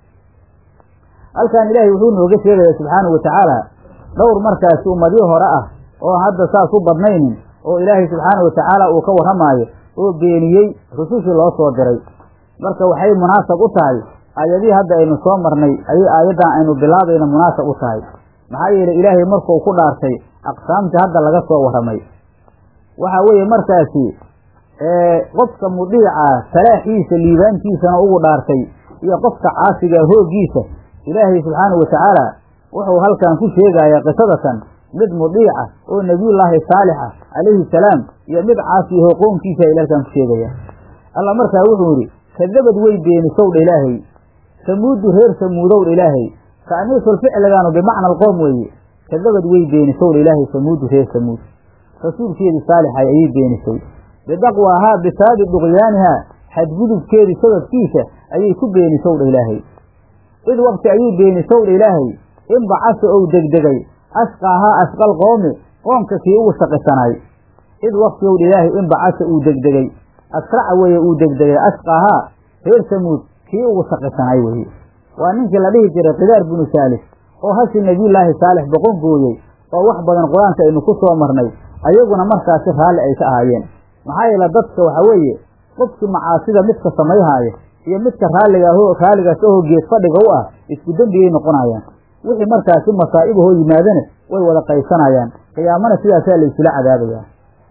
halkan ilaahay wuxuu nooga sheegaya subxaanahu watacaala dhowr markaasi ummadyo hore ah oo hadda saas u badnaynin oo ilaahay subxaanahu watacaala uu ka warramaayo oo beeniyey rusushii loo soo diray marka waxay munaasab u tahay aayadihii hadda aynu soo marnay ayay aayaddan aynu bilaabayna munaasab u tahay maxaa yeelay ilaahay markuu ku dhaartay aqsaamtii hadda laga soo warramay waxa weeye markaasi qofka mudiica salaaxiisa liibaantiisana ugu dhaartay iyo qofka caasiga hooggiisa ilaahay subxaanahu watacaala wuxuu halkan ku sheegayaa qisadatan mid mudiica oo nebiyullaahi saalixa calayhi salaam iyo mid caasiyaho qownkiisa ila halkan ku sheegaya alla markaa wuxuu yidhi kadabad way beenisowdha ilaahay samuudu reer samuudowdha ilaahay ta'niisul ficligaanu bimacna alqoom weeye kadabad way beenisowdha ilaahay samuudu reer samuud rasuulkeedii saalixay ayay beenisay bidaqwaahaa bisababi duqyaanihaa xadgudubkeedii sababkiisa ayay ku beenisowdha ilaahay id waqti ayay beenisowdha ilaahay in bacasa ou degdegay ashqaahaa ashqal qoomi qoomka kii ugu shaqisanay id waqti owdha ilaahay in bacasa uu degdegay asraca weeye uu degdegay ashqaahaa reer samuud kii ugu shaqisanay weeye waa ninkii la dhihi jiray kidaar binu saalix oo hashi nebiyullaahi saalix boqon gooyey oo wax badan qur-aanka aynu ku soo marnay ayaguna markaasi raalli ay ka ahaayeen maxaa yeele dadka waxa weeye qofkii macaasida midka samayhaaya iyo midka raalligaah raalligaas ahoo geed fadhiga u ah isku dembigay noqonayaan wixii markaasi masaa'ibahoo yimaadana way wada qaysanayaan qiyaamana sidaasaa laysula cadaabayaa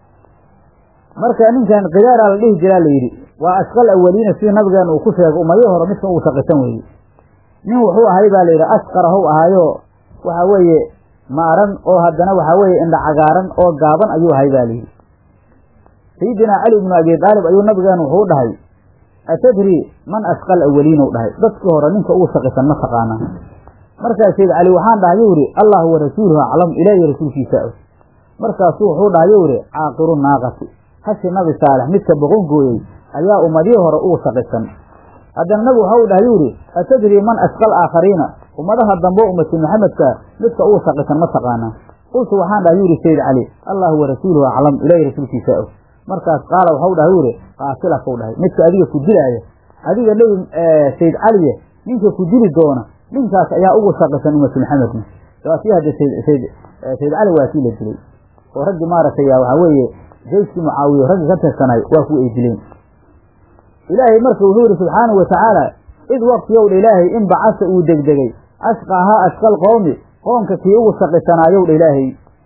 marka ninkan kidaaraa la dhihi jiraa layidhi waa ashqal awaliina sidii nabigeena uu ku sheegay ummadihii hore midka ugu shaqisan weeye nin wuxuu ahay baa layidhi asqarahow ahaayo waxa weeye maaran oo haddana waxaa weeye indha cagaaran oo gaaban ayuu ahay baa layidhi sayidinaa cali ibnu abi daalib ayuu nabigeenu wuxuu dhahay atadri man ashqal awaliin u dhahay dadkii hore ninka ugu shaqisan ma taqaanaa markaas sayd cali waxaan dhahay yuu ihi allahu wa rasuuluhu aclam ilaahiy rasuulkiisa og markaasuu wuxuu dhahay yuu ihi caaqiru naaqati hashi nabi saalex midka boqon gooyey ayaa ummadihii hore ugu shaqisan haddana nabigu waxa u dhahay yuu ihi atadri man ashqal aakhariina ummadaha dambe ummati maxamedka midka ugu shaqisan ma taqaanaa qultu waxaan dhahay yuu ihi sayd cali allahu wa rasuuluhu aclam ilaahiy rasuulkiisa og markaas qaala waxau dhahay yuu ihi qaatilakau dhahay midka adiga ku dilaaya adiga nebi sayd caliye ninka ku dili doona ninkaas ayaa ugu shaqisan ummatu maxamedna waa kii hadda sayd sayd sayd cali waa kii la dilay oo raggii maaragtay waxaa weeye jayskii mucaawiye raggii ka tirsanay waa kuwa ay dileen ilaahay marka wuxuu yihi subxaanahu watacaala id waqtiyowdha ilaahay in bacasa uu degdegay ashqaahaa ashqal qowmi qoomka kii ugu shaqisanaayow dha ilaahay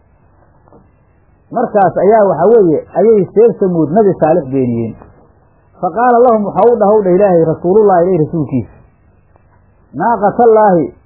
markaas ayaa waxa weeye ayay seer samuud nabi saalix beeniyeen fa qaala lahum waxaa u dhahow dha ilaahay rasuulullahi ilay rasuulkiisa naaqatallaahi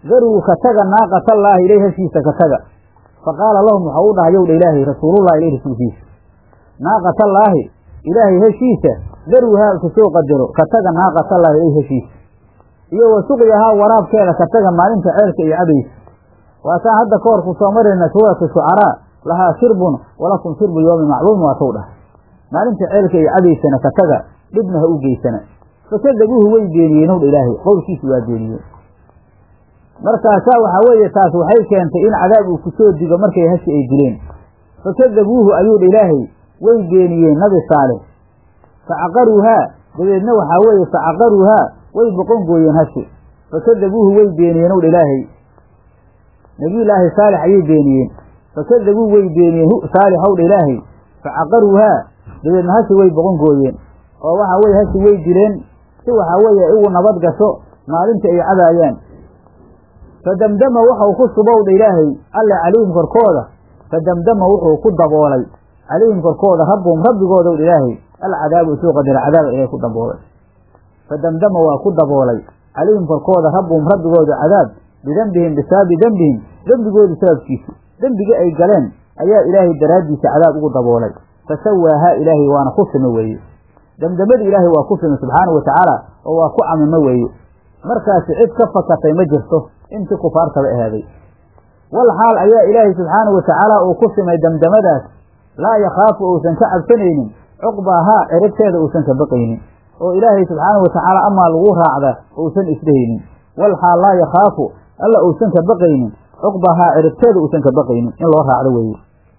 daruu ka taga naaqatallaahi ilay hashiisa ka taga fa qaala lahum waxau u dhahay yowdha ilaahay rasuulullahi ilay rasuulkiisa naaqatallaahi ilaahay heshiisa daruu haalka soo qadaro ka taga naaqatallaahi ilay heshiisa iyo wa suqyahaa waraabkeeda ka taga maalinta ceelka iyo cabaysa waataan hadda ka hor ku soo marayna suuratu shucaraa lahaa shirbun walakum shirbu yoomi macluum waa tow dhahay maalinta ceelka iyo cabaysana ka taga dhibna ha u geysana fakadabuuhu way beeniyeen owdha ilaahay qowlkiisu waa beeniyeen markaasaa waxaa weeye taas waxay keentay in cadaab uu ku soo digo markay hashi ay dileen fakadabuuhu ayuudha ilaahay way beeniyeen nabi saalix facaqaruuhaa dabeedna waxaa weeye facaqaruuhaa way boqon gooyeen hashi fakadabuuhu way beeniyeen owdha ilaahay nebiyullaahi saalix ayay beeniyeen fakadabuu way beeniyeen hu saalix owdha ilaahay facaqaruuhaa dabeedna hashi way boqon gooyeen oo waxaa weeye hashi way dileen si waxaa weeye igu nabad gasho maalinta ay cabaayaan fadamdama wuxuu ku subowdha ilaahay alle calayhim korkooda fadamdama wuxuu ku daboolay calayhim korkooda rabbuhum rabbigoodaw ilaahay alcadaabu isuu qadara cadaaba ilahay ku daboolay fadamdama waa ku daboolay calayhim korkooda rabbuhum rabbigooda cadaab bidembihim bisaabi dembihim dembigoodii sababkiisa dembigii ay galeen ayaa ilaahay daraaddiisa cadaab ugu daboolay fasawaahaa ilaahay waana ku sime weeye demdemadii ilaahay waa ku sime subxaanau watacaala oo waa ku camimo weeye markaasi cid ka fakatay ma jirto intii kufaartaba ahaaday wal xaal ayaa ilaahay subxaanau watacaala uu ku simay demdamadaas laa yakhaafu uusan ka cabsanaynin cuqbaahaa ciribteeda uusan ka baqaynin oo ilaahay subxaanau watacaala amaa lagu raacda uusan isdhehaynin wal xaal laa yakhaafu alla uusan ka baqaynin cuqbahaa ciribteeda uusan ka baqaynin in loo raacdo weeye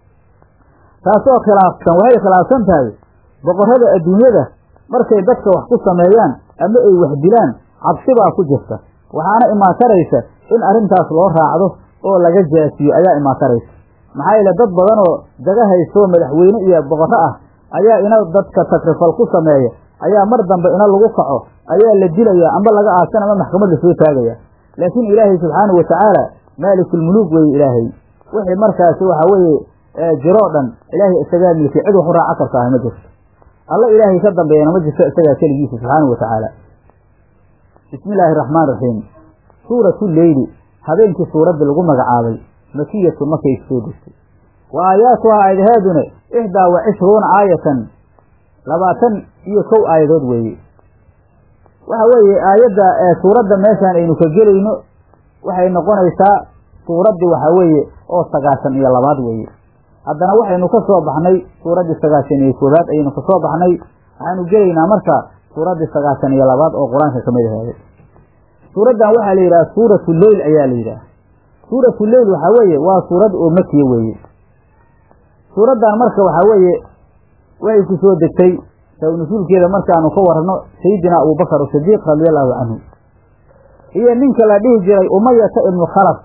taasoo khilaafsan waxay khilaafsan tahay boqorrada adduunyada markay dadka wax ku sameeyaan ama ay wax dilaan cabsi baa ku jirta waxaana imaataraysa in arrintaas loo raacdo oo laga jaasiyo ayaa imaataraysa maxaa yeele dad badan oo daga haysto madaxweyne iyo boqorro ah ayaa ina dadka takrifal ku sameeya ayaa mar dambe ina lagu kaco ayaa la dilaya amba laga aasan ama maxkamad lasoo taagaya laakiin ilaahay subxaanau watacaala maalikulmuluuk weeye ilaahay wixii markaasi waxa weeye jiroo dhan ilaahay isagaa milkay cid wax u raaca karta ah ma jirto alla ilaahay ka dambeeyana ma jirto isagaa keligiisa subxaanau watacaala bismi illaahi araxmaan raxiim suuratu leyli habeenkii suuradda lagu magacaabay makiyatun markay soo degtay wa aayaatuhaa aayadaheeduna ixdaa wa cishruuna aayatan labaatan iyo kow aayadood weeye waxa weeye aayadda suuradda meeshaan aynu ka gelayno waxay noqonaysaa suuraddii waxaa weeye oo sagaashan iyo labaad weeye haddana waxaynu ka soo baxnay suuraddii sagaashan iyo koobaad ayaynu ka soo baxnay waxaanu gelaynaa marka suuraddii sagaashan iyo labaad oo qur-aanka ka mid aheeday suuraddan waxaa la yidhaha suuratu leyl ayaa la yidhaha suuratu leyl waxaa weeye waa suurad oo makiya weeye suuraddan marka waxaa weeye waxay ku soo degtay sawnasuulkeeda markaanu ka warano sayidina abubakar sidiiq radia allahu canhu iyo ninka la dhihi jiray umayata ibnu khalaf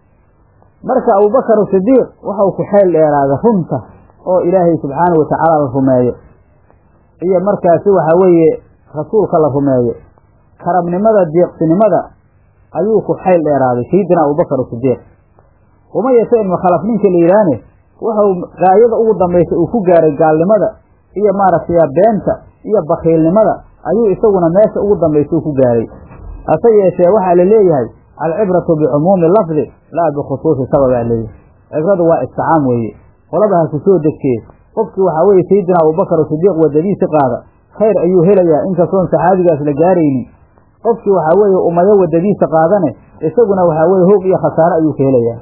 marka abubakar sidiiq waxau ku xeel dheeraada runta oo ilaahay subxaanahu watacaala la rumeeyo iyo markaasi waxaa weeye rasuulka la rumeeyo karabnimada deeqsinimada ayuu ku xayl dheeraaday sayidina abubakar sidiiq umayata ibnu khalaf ninka la yidhaahne wuxuu gaayada ugu dambaysa uu ku gaaray gaalnimada iyo maaragtay beenta iyo bakiilnimada ayuu isaguna meesha ugu dambaysa uu ku gaaray hase yeeshee waxaa la leeyahay alcibratu bicumuumi lafdi laa bikhusuusi sababaa leeyahay cibradu waa isticaam weeye qolada ha ku soo degtee qofkii waxaa weeye sayidina abubakar sidiiq wadadiisi qaada khayr ayuu helayaa inkastoon saxaabigaas la gaaraynin qofkii waxaa weeye umayo wadadiisa qaadane isaguna waxaa weeye hoog iyo khasaare ayuu ka helayaa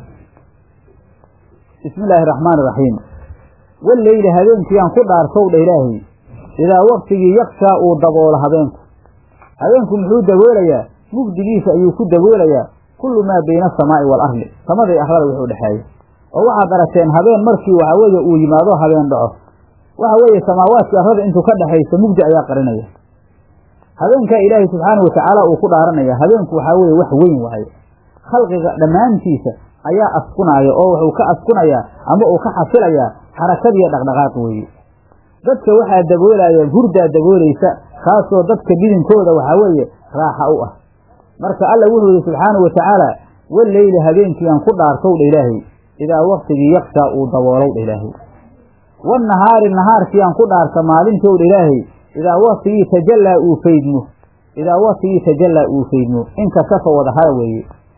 bismi illaahi araxmaani iraxiim walleyli habeenkiiyaan ku dhaartowdha ilaahay idaa waktigii yakshaa uu daboolo habeenku habeenku muxuu daboolayaa mugdigiisa ayuu ku daboolayaa kullu maa bayna asamaa'i waalardi samaday arlada wuxuu dhexeeya oo waxaad aragteen habeen markii waxaa weeye uu yimaado habeen dhaco waxa weeye samaawaadkii arlada intuu ka dhexaysa mugdi ayaa qarinaya habeenkaa ilaahay subxaana watacaala uu ku dhaaranaya habeenku waxaa weeye wax weyn waaye khalqiga dhammaantiisa ayaa askunaaya oo wuxuu ka askunayaa ama uu ka xasilayaa xarakadiiyo dhaqdhaqaaq weeye dadka waxaa daboolaya hurdaa daboolaysa kaasoo dadka bidinkooda waxaa weeye raaxa u ah marka alla wuxuu yihi subxaanahu watacaala walleyli habeenkiiaan ku dhaartowdha ilaahay idaa waktigii yakshaa uu daboolowdha ilaahay wannahaari nahaarkiiaan ku dhaarta maalintowdha ilaahay idaa waktigii tajallaa uu faydmo idaa waktigii tajallaa uu faydmo inkashafa wadahara weeye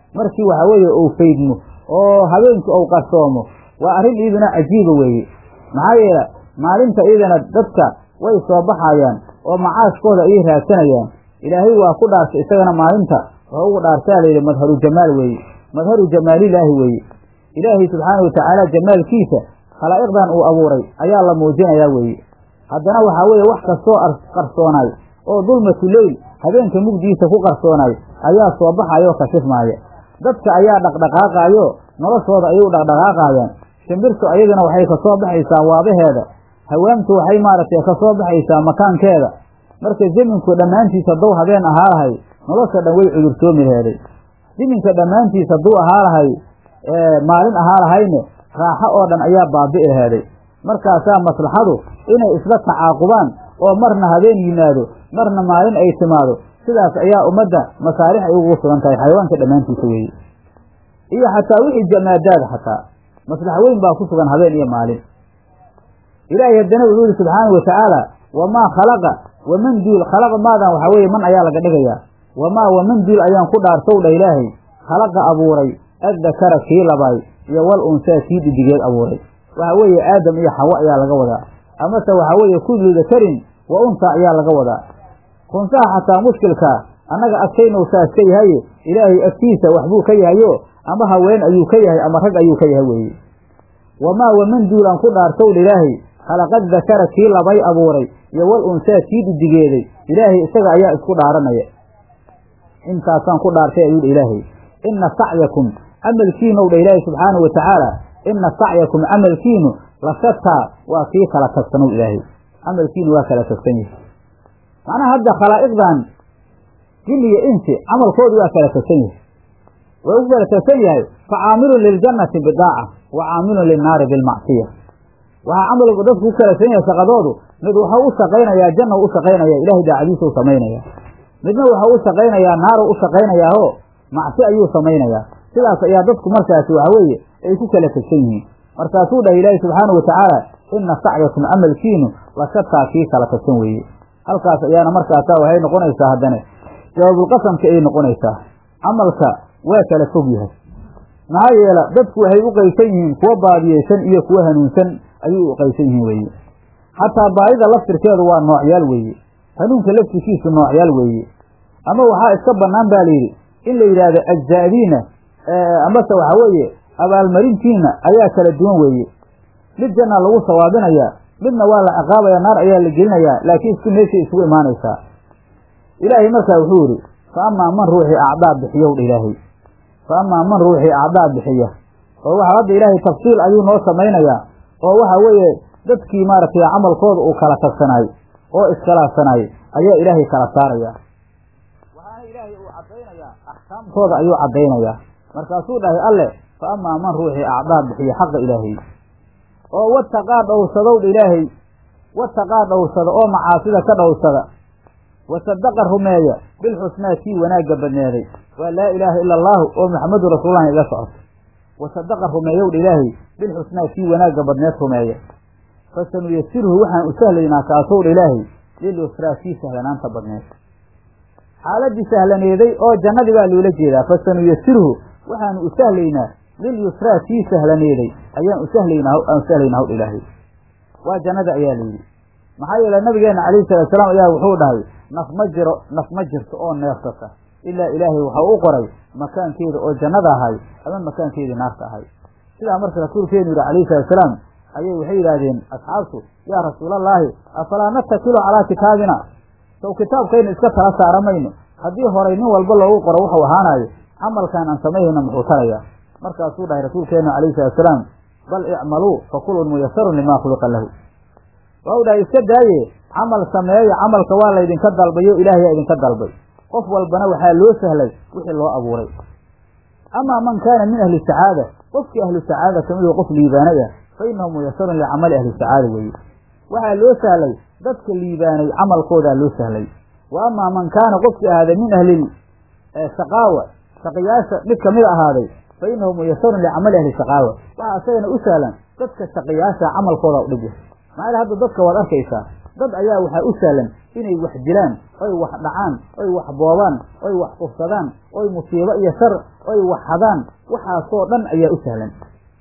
markii waxa weeye uu faydmo oo habeenkii uu qarsoomo waa arrin iyaduna cajiiba weeye maxaa yeele maalinta iyadana dadka way soo baxayaan oo macaashkooda ayay raadsanayaan ilaahay waa ku dhaartay isagana maalinta wuxuu ugu dhaartaa layidhi madharu jamaal weeye madharu jamaalilaahi weeye ilaahay subxaana watacaala jamaalkiisa khalaa'iqdan uu abuuray ayaa la muujinayaa weeye haddana waxaa weeye wax kastoo qarsoonaay oo dulmatu leyl habeenka mugdiisa ku qarsoonaay ayaa soo baxayo kashifmaaya dadka ayaa dhaqdhaqaaqaayo noloshooda ayay u dhaqdhaqaaqaayaan shimbirtu ayaduna waxay kasoo baxaysaa waabaheeda hawaamtu waxay maaragtay kasoo baxaysaa makaankeeda marka zeminku dhammaantiis hadduu habeen ahaa lahay nolosha dhan way cudurtoomi laheeday ziminka dhammaantiis hadduu ahaa lahay maalin ahaa lahayne raaxo oo dhan ayaa baabi'i laheeday markaasaa maslaxadu inay isla tacaaqubaan oo marna habeen yimaado marna maalin ay timaado sidaas ayaa ummadda masaalix ay ugu sugan tahay xayawaanka dhammaantiisa weeye iyo xataa wixii jamaadaada xataa maslax weyn baa ku sugan habeen iyo maalin ilaahay haddana wuxuu yihi subxaana wa tacaala wamaa khalaqa waman duul khalaqa maadan waxaa weeye man ayaa laga dhigayaa wamaa waman duul ayaan ku dhaartow dha ilaahay khalaqa abuuray addakara kii labaay iyo wal unsaa kii dhidigeed abuuray waxa weeye aadam iyo xawo ayaa laga wadaa amase waxaa weeye kullu dakarin wa unsaa ayaa laga wadaa kunsaha xataa mushkilkaa annaga agtaynow saas ka yahaye ilaahay agtiisa waxbuu ka yahayo ama haween ayuu ka yahay ama rag ayuu ka yahay weeye wamaa waman duulaan ku dhaartow dha ilaahay khalaqad dakara kii labay abuuray iyo wal unsaa kii dhidigeeday ilaahay isaga ayaa isku dhaaranaya intaasaan ku dhaartay ayuu dha ilaahay inna sacyakum camalkiinow dha ilaahay subxaanau wa tacaala inna sacyakum camalkiinu la shataa waa kii kala tagsanow ilaahay camalkiinu waa kala tagsan yahay macnaha hadda khalaa'iqdan jin iyo insi camalkoodu waa kala tagsan yahay waa ugu kala tagsan yahay fa caamilun liljannati bidaaca wa caamilun linnaari bilmacsiya waxaa camalku dadku ku kala tagsan yahay shaqadoodu mid wuxuu u shaqaynayaa janna u shaqaynaya ilahay daacadiisa u samaynaya midna wuxuu u shaqaynayaa naaru u shaqaynayaaho macsi ayuu samaynayaa sidaas ayaa dadku markaasi waxa weeye ay ku kala tegsan yihiin markaasuu dhahay ilaahi subxaana wa tacaala inna sacyakum camalkiinu la shataa kii kala tagsan weeye halkaas ayaana markaasa waxay noqonaysaa haddane jawaabulqasamka ayay noqonaysaa camalka waa kala fog yahay maxaa yeela dadku waxay u qaysan yihiin kuwa baadiyeysan iyo kuwa hanuunsan ayay u qaysan yihiin weeye xataa baadida laftirkeedu waa noocyaal weeye hanuunka laftirkiisu noocyaal weeye ama waxaa iska bannaan ba layidhi in la yidhaahdo ajzaadiina amase waxaa weeye abaalmarintiina ayaa kala duwan weeye mid janna lagu sawaabinayaa midna waa la ciqaabaya naar ayaa la gelinayaa laakiin isku meeshay isugu imaanaysaa ilaahay markaa wuxuu yidhi fa amaa man ruuxii acdaa bixiyow dha ilaahay fa amaa man ruuxii acdaa bixiya oo waxa hadda ilaahay tafsiil ayuu noo samaynayaa oo waxa weeye dadkii maaragtay camalkooda uu kala tagsanaay oo iskhilaafsanaay ayaa ilaahay kala saaraya waxaana ilaahay uu caddaynayaa axkaamtooda ayuu caddaynayaa markaasuu dhahay alle fa amaa man ruuxii acdaa bixiya xaqa ilaahay oo wataqaa dhowrsadowdha ilaahay wataqaa dhowrsada oo macaasida ka dhowrsada wasadaqa rumeeya bilxusnaa kii wanaagga badneeday waa laa ilaaha ila allaahu oo maxamadu rasuululahi iga socoto wasadaqa rumeeyowdha ilaahay bilxusnaa kii wanaagga badneed rumeeya fasanuyasirhu waxaan u sahlaynaa kaasowdha ilaahay lilusraa kii sahlanaanta badneed xaaladii sahlaneeday oo jannadii baa loola jeedaa fasanuyasirhu waxaanu u sahlaynaa lilyusraa kii sahlaneeday ayaan u sahlaynaa aan u sahlaynaa howdha ilaahay waa jannada ayaa layidhi maxaa yeele nabigeena calayhi salatu salaam ayaa wuxuu dhahay naf ma jiro naf ma jirto oo neefsata ilaa ilaahay waxau u qoray makaankeeda oo jannada ahay ama makaankeedii naarta ahay sidaa marka rasuulkeenu yidhi calayhi salatu salaam ayay waxay yidhaahdeen asxaabtu yaa rasuulallaahi afalaa natakilu calaa kitaabina sow kitaabkaynu iska tala saara mayno haddii horay nin walba loogu qoro wuxuu ahaanayo camalkaan aan samaynayna muxuu tarayaa markaasuu dhahay rasuulkeenu calayhi salatu salaam bal icmaluu fa kullun muyasarun limaa khuliqa lahu waa u dhahay iska daaye camal sameeya camalka waa laydinka dalbayo ilaahayaa idinka dalbay qof walbana waxaa loo sahlay wixii loo abuuray amaa man kaana min ahli sacaada qofkii ahlu sacaada kamid oo qof liibaanay ah fa innahu muyasarun licamali ahli sacaada weeye waxaa loo sahlay dadka liibaanay camalkoodaa loo sahlay wa amaa man kaana qofkii ahaaday min ahli shaqaawa shaqiyaasha mid kamid ahaaday fa innahu muyasarun licamali ahli shaqaawa waxaa isagana u sahlan dadka shaqiyaasha camalkooda u dhib yahay maxaa hadda dadka waad arkaysaa dad ayaa waxaa u sahlan inay wax dilaan oy wax dhacaan oy wax boobaan oy wax kufsadaan oy musiibo iyo shar oy wax hadaan waxaasoo dhan ayaa u sahlan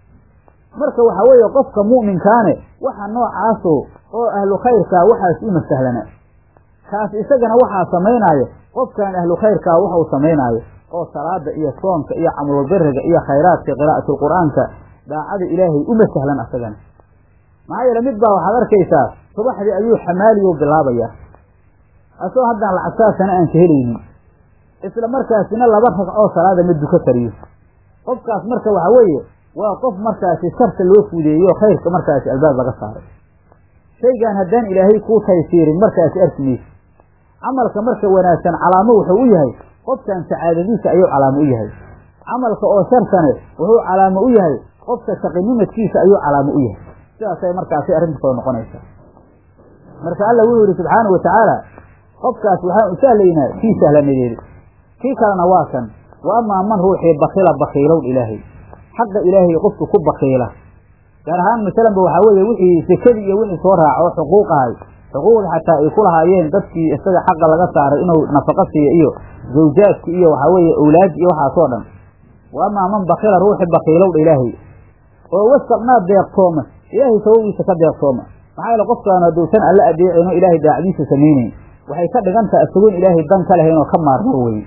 marka waxaa weeye qofka mu'minkaane waxa noocaaso oo ahlu khayrkaa waxaas uma sahlana kaas isagana waxaa samaynaayo qofkan ahlu khayrkaa waxau samaynaayo oo salaada iyo soonka iyo camlulbiriga iyo khayraadka qiraa'atulqur'aanka daacada ilaahay uma sahlan asagana maxaa yeele mid baa waxaad arkaysaa subaxdii ayuu xamaaliyo bilaabayaa asoo haddaan lacagtaasana aan ka helaynin isla markaasina laba ragcoo salaada ma duka kariyo qofkaas marka waxa weeye waa qof markaasi sharta loo fudeeyo khayrka markaasi albaab laga saaray shaygan haddaan ilaahay kuu taysiirin markaasi arki mayso camalka marka wanaagsan calaamo wuxuu u yahay qofkan sacaadadiisa ayuu calaamo u yahay camalka oo shartane wuxuu calaamo u yahay qofka shaqinimadkiisa ayuu calaamo u yahay sidaasay markaasi arrinta soo noqonaysaa marka alla wuxuu yidhi subxaana wa tacaala qofkaas waxaan u sahlaynaa kii sahlanadeedi kii kalena waa kan wa amaa man ruuxii bakila bakiilow ilaahay xaqa ilaahay qofka ku bakiila gaar ahaan masalanba waxaa weeye wixii sekadii iyo wixii soo raaca oo xuquuq ahay xuquuqda xataa ay ku lahaayeen dadkii isaga xaqa laga saaray inuu nafaqo siiyo iyo zawjaadki iyo waxaa weeye awlaad iyo waxaasoo dhan wa amaa man bakila ruuxi bakiilowdha ilaahay oo wasaqnaa deeqtooma ilaahay sababiisa ka deeqtooma maxaa yeele qofkaanu hadduusan alla adeecino ilaahay daacdiisa samaynayn waxay ka dhigan taha isagoon ilaahay dan ka lahayn oo ka maarmo weye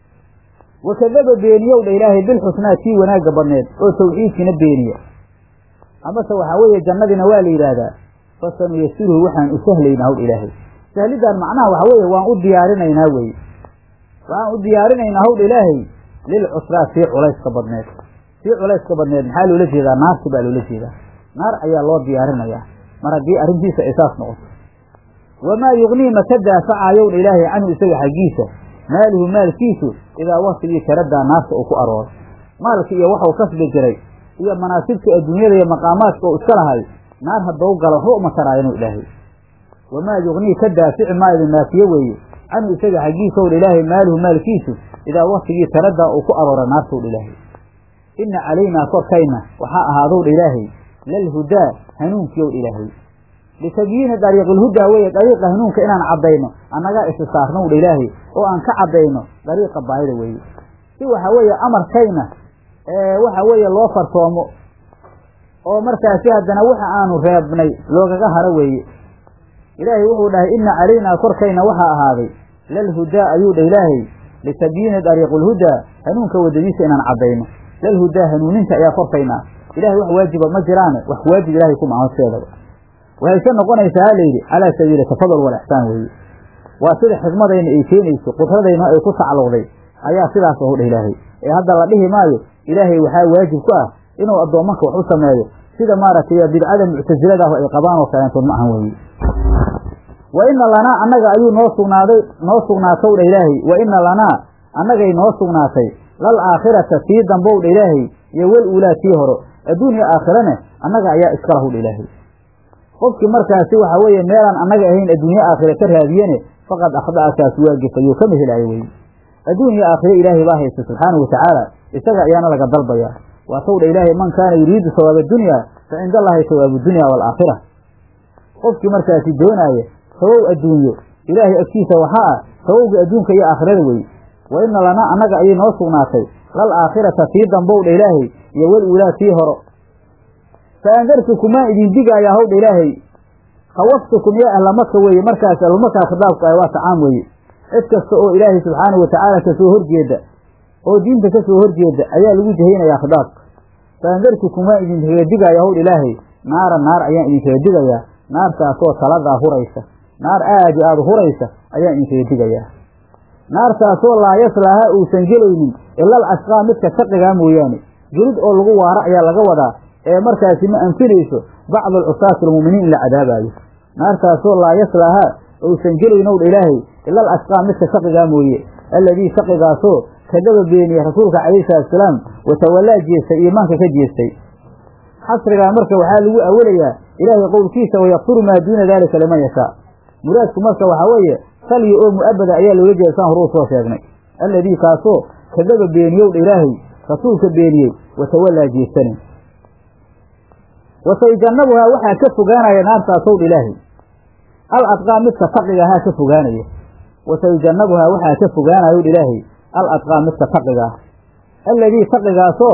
wakadaba beeniyowdha ilaahay bilxusnaa tii wanaagga badneed oo tawxiidkiina beeniya amase waxaa weeye jannadiina waa la yidhaahdaa fasanuyasiruhu waxaan u sahlaynaa howdha ilaahay sahlidaan macnaha waxaa weeye waan u diyaarinaynaa weye waxaan u diyaarinaynaa howdha ilaahay lilcusraa tii culayska badneed tii culayska badneed maxaa loola jeedaa naarti baa loola jeedaa naar ayaa loo diyaarinayaa mar haddii arrintiisa ay saas noqoto wamaa yugnii maka daafacayowdha ilaahay canhu isaga xaggiisa maaluhu maalkiisu idaa waktigii taradaa naarta uu ku arooro maalki iyo waxau kasbi jiray iyo manaasibta adduunyada iyo maqaamaadka oo iska lahay naar haddau galo waxba uma taraayanuu ilaahay wamaa yugnii ka daafici maayo maafiye weeye canhu isaga xaggiisa owdha ilaahay maaluhu maalkiisu idaa waktigii taradaa uu ku aroora naartowdha ilaahay inna calaynaa korkayna waxaa ahaadowdha ilaahay lalhudaa hanuunkiyowdha ilaahay litabyiini dariiqilhudaa weeye dariiqa hanuunka inaan caddayno annagaa isi saarnowdha ilaahay oo aan ka caddayno dariiqa baayida weeye si waxa weeye amarkayna waxa weeye loo fartoomo oo markaasi haddana waxa aanu reebnay loogaga haro weeye ilaahay wuxuu dhahay inna calaynaa korkayna waxaa ahaaday lalhudaa ayuu dha ilaahay litabyiini dariiqilhudaa hanuunka waddadiisa inaan caddayno lalhudaa hanuuninta ayaa korkayna ilahay wax waajiba ma jiraane wax waajib ilahay kuma ahosheedaba waxayse noqonaysaa ha layidhi calaa sabiili tafadul walixsaan weeye waa sida xikmadayna ay keenayso qudradayna ay ku tacalluqday ayaa sidaas ahu dheh ilaahay ee hadda la dhihi maayo ilaahay waxaa waajib ku ah inuu addoommanka wax u sameeyo sida maaragtay bidcada muctasilada ah ay qabaan oo kaleentood ma ahan weeye wa ina lanaa annaga ayuu noo sugnaaday noo sugnaatow dha ilaahay wa ina lanaa annagay noo sugnaatay lal aakhirata tii dambow dha ilaahay iyo wel uulaa tii horo adduunya aakhirane annaga ayaa iska lahu dha ilaahay qofkii markaasi waxa weeye meelaan annaga ahayn adduunye aakhire ka raadiyene faqad akhda'a kaas waa gefayoo kama helaayo weye adduunya aakhire ilaahay baa haysta subxaanahu watacaala isaga ayaana laga dalbayaa waa towdha ilaahay man kaana yuriidu sawaaba dunya fa cinda allahi sawaabu dunya waalaakhira qofkii markaasi doonaaya sawow adduunyo ilaahay agtiisa waxaa ah sawowga adduunka iyo aakhirada weye wa ina lanaa annaga ayay noo sugnaatay lal aakhirata tii dambowdha ilaahay iyo wel uulaa tii horo fa andartukumaan idin digaayaa howdha ilaahay khawaftukum yaa ahlamaka weeye markaas ahlumakaa khitaabku ah waa tacaam weeye cid kasta oo ilaahay subxaanahu watacaala kasoo horjeeda oo diinta kasoo horjeeda ayaa lagu jahaynayaa khitaabka fa andartukum waan idinkaga digayaa howdha ilaahay naara naar ayaan idinkaga digayaa naartaasoo taladaa huraysa naar aad i aada huraysa ayaan idinkaga digayaa naartaasoo laa yaslaaha uusan gelaynin ilal ashqaa midka shaqigaa mooyaane gelid oo lagu waaro ayaa laga wadaa ee markaasi ma anfinayso bacdu alcusaati almu'miniin in la cadaabaayo naartaasoo laa yaslaaha uusan gelaynowdha ilaahay ilal ashqaa midka shaqigaa mooye alladii shaqigaasoo kadaba beeniyey rasuulka calayhi salatusalaam watawallaa jeestay iimaanka ka jeestay xasrigaa marka waxaa lagu awelayaa ilaahay qowlkiisa wayakfiru maa duuna daalika liman yashaa muraadku marka waxaa weeye salyi oo mu'abada ayaa loola jeeda saan horuu soo sheegnay alladii kaasoo kadaba beeniyowdha ilaahay rasuulka beeniyey watawallaa jeestane wasayjannabuhaa waxaa ka fogaanaya naartaasowdha ilaahay al adqaa midka taqiga ahaa ka fogaanaya wasayujannabuhaa waxaa ka fogaanayo ilaahay al adqaa midka taqiga ah alladii taqigaasoo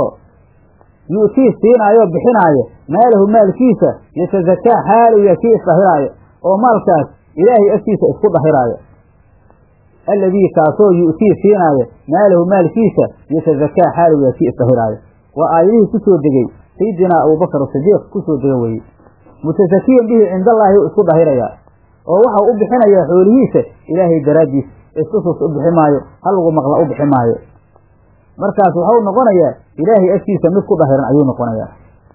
yu'tii siinaayo bixinaayo maalahu maalkiisa yatazakaa xaaliya kii isdhahiraayo oo maalkaas ilaahay agtiisa isku dhahiraayo alladii kaasoo yu'tii siinaayo maalahu maalkiisa yatazakaa xaaliya kii isdhahiraayo waa aayadihii ku soo degey sayidinaa abubakar sidiiq ku soo dega weye mutasakiyan bihi cindallaahi u isku dhahirayaa oo waxau u bixinayaa xoolihiisa ilaahay daraaddiis istusus u bixi maayo halagu maqla u bixi maayo markaas waxau noqonayaa ilaahay agtiisa mid ku dhahiran ayuu noqonayaa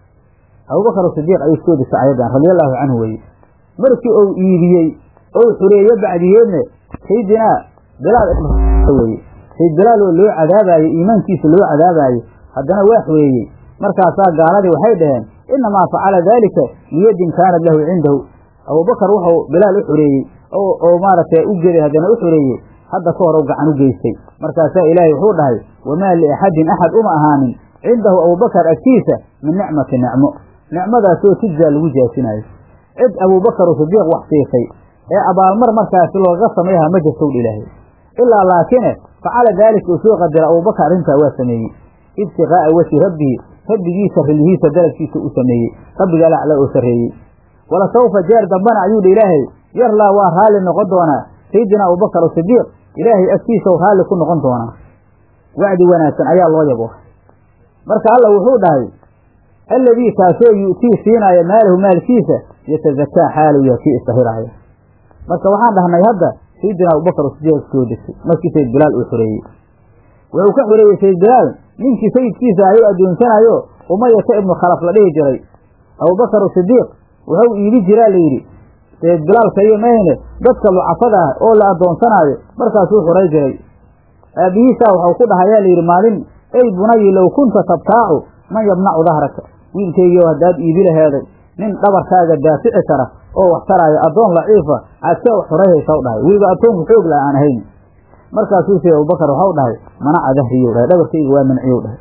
abubakar sidiiq ayuu soo degtay ayadan radiallahu canhu weye markii uu iibiyey ou xureeyo bacdigeedne sayidinaa bilaal weye sayid bilaal oo loo cadaabayo iimaankiisa loo cadaabayo haddana waa xureeyey markaasaa gaaladii waxay dhaheen inamaa facala daalika liyadin kaanat lahu cindahu abubakar wuxuu bilaal u xureeyey oo maaragtay u geday haddana u xureeyey hadda ka hor u gacan u geystay markaasaa ilaahay wuxuu dhahay wamaa liaxadin axad uma ahaanin cindahu abubakar agtiisa min nicmati nicmo nicmadaasoo tujzaa lagu jaasinayo cid abubakaru sidiiq wax siisay ee abaalmar markaasi looga samayha ma jirtowdha ilaahay ilaa laakine facala daalika uu soo qadira abubakar arrintaa waa sameeyey ibtiqaa'a wajhi rabbihi rabbigiisa rilyihiisa dalabkiisa u sameeyey rabbiga alacla oo sarreeyey wala sawfa jeer dambana ayuu dha ilaahay yarlaa waa raalli noqon doonaa sayidina abubakar sidiiq ilaahay agtiisa raalli ku noqon doonaa wacdi wanaagsan ayaa loo yabo marka alla wuxuu dhahay alladii kaasoo yu'tii siinaayo maalahu maalkiisa yatazakaa xaaluya kii istahiraaya marka waxaan dhahnay hadda sayidina abubakar sidiiq soo degtay markii sayid bilaal uu xoreeyey wuxuu ka xoreeyey sayid bilaal ninkii sayidkiisa ayuu addoonsanayo umayata ibnu khalaf la dhihi jiray abubakar sidiiq wuxuu iibi jiraa layidhi sayid bilaalka iyo mahne dadka lucafada ah oo la addoonsanaayo markaasuu xuray jiray aabbihiisaa waxau ku dhahayaa layidhi maalin ey bunayi low kunta tabtaacu man yamnacu dahraka wiilkaygiio haddaad iibi laheeday nin dhabarkaaga daafici kara oo wax taraayo addoon laciifa aadkee wax xurayhaysaw dhahay weliba addoonku xoog la aan ahayn markaasuu sayid abubakar waxau dhahay manaca dahriyow dhahay dhabarkayga waa manciyow dhahay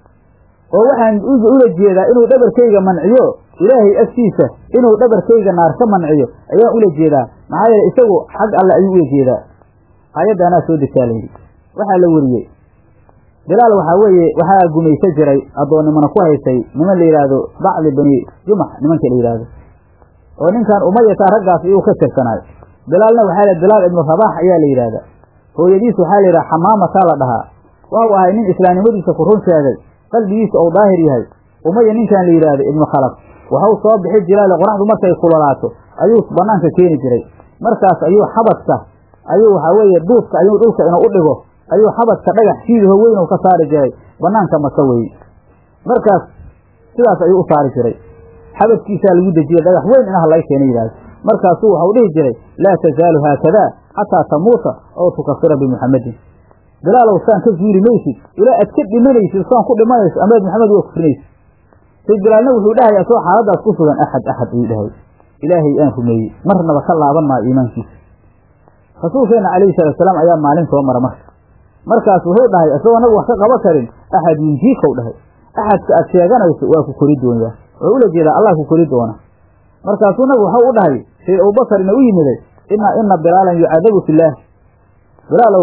oo waxaan ula jeedaa inuu dhabarkayga manciyo ilaahay agtiisa inuu dhabarkayga naar ka manciyo ayaan ula jeedaa maxaa yeele isagu xag alle ayuu ula jeedaa aayadda anaa soo degtaa layidhi waxaa la weriyey bilaal waxaa weeye waxaa gumaysa jiray addoonnimana ku haysay niman la yidhaahdo bacdi bani jumax nimanka la yidhaahdo oo ninkan umayata raggaas iyuu ka tirsanaayo bilaalna waxaa la bilaal ibnu rabaax ayaa la yidhaahdaa hooyadiis waxaa la yidhaha xamaamataa la dhahaa waxau ahay nin islaamnimadiisa ku run sheegay qalbigiisa ou daahir yahay umaya ninkan la yidhaahdo ibnu khalaf waxau soo bixi jilaale qoraxdu markay kulolaato ayuu banaanka keeni jiray markaas ayuu xabadka ayuu waxaa weeye duudka ayuu dhulka inuu u dhigo ayuu xabadka dhagax siidaho weyn ka saari jiray banaanka maka weye markaas sidaas ayuu u saari jiray xabadkiisaa lagu dejiyey dhagax weyn inaha laga keena yidhahdo markaasuu waxau dhihi jiray laa tazaalu haakadaa xataa tamuuta oo tukafira bimuxamedin bilaalow saan ka zuuli maysid ilaa aad ka dhimanaysid saan ku dhimanayso amaad maxamed waa kufrinaysid sayd bilaalna wuxuu dhahayaa soo xaaladaas ku sugan axad axad ayuu dhahay ilaahay aan rumeeyey marnaba ka laaban maayo iimaankiisa rasuulkeena calayhi salaatusalaam ayaa maalin soo mara marka markaas wuxuu dhahay isagoo nabigu wax ka qaba karin axad yunjiikow dhahay axadka aad sheeganayso waa ku kori doonyaa wuxuu ula jeedaa allah ku kori doona markaasuu nabigu waxau u dhahay sayd abubakar ina u yimiday ina ina bilaalan yucadabu fillaah bilaalow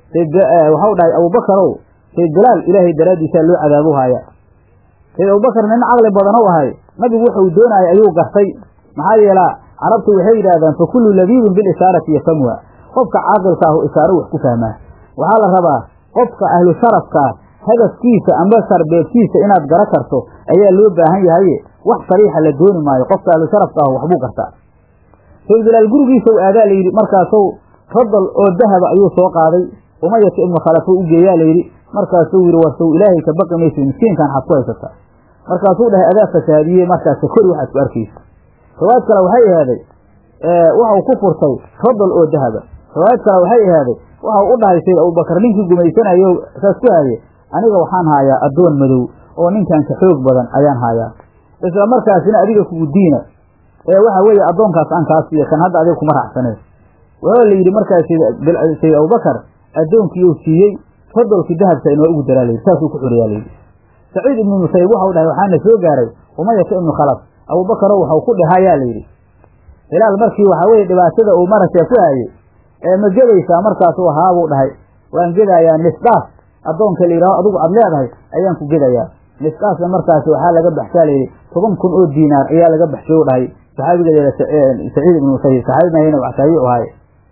waxau dhahay abubakarow sayd bilaal ilaahay daraaddiisaa loo cadaabu haaya sayd abubakar nin caqli badan u ahay nabigu wuxuu doonayay ayuu gartay maxaa yeelaa carabtu waxay yidhahdaan fa kullu labiibin bilishaarati yafhamuha qofka caaqilka ahu ishaaro wax ku fahmaa waxaa la rabaa qofka ahlu sharafkaa hadafkiisa amba sarbeebkiisa inaad gara karto ayaa loo baahan yahaye wax sariixa la dooni maayo qofka ahlu sharafka ahu waxbuu gartaa sayd bilaal gurigiisa u aadaa layidhi markaasuu radal oo dahaba ayuu soo qaaday umayata ibnu khalafo u geeyaa layidhi markaasuu yidhi warsow ilaahay ka baqi maysid miskiinkan xad ku haysataa markaasuu dhahay adaa fasaadiyey markaas kori waxaad ku arkaysa riwaayad kale waxay ahaaday waxau ku furtay radal oo dahaba riwaayad kale waxay ahaaday waxau u dhahay sayd abubakar ninkii gumaysanayo saas ku haaye aniga waxaan haayaa addoon madow oo ninkan ka xoog badan ayaan haayaa isla markaasina adiga kugu diina ee waxa weeye addoonkaas aan kaa siiya kan hadda adiga kuma raacsaneen waxaa la yidhi markaas sayd abubakar addoonkii uu siiyey radolkii dahabka inoo ugu daraa layidhi saasuu ku xoreeyaa layidhi saciid ibnu musayib waxau dhahay waxaana soo gaaray umayata ibnu khalaf abubakarow waxau ku dhahayaa layidhi hilaal markii waxaa weye dhibaatada uu maragtay ku haayey ee ma gedaysaa markaasuu haa buu dhahay waan gedayaa nisdaas addoonka la yidhaho adugu aad leedahay ayaan ku gedayaa nisdaasna markaasi waxaa laga baxshaa layidhi toban kun oo diinaar ayaa laga baxshay u dhahay saxaabigeeda saciid ibnu musayib saxaabimahayna wax taabiicu ahaye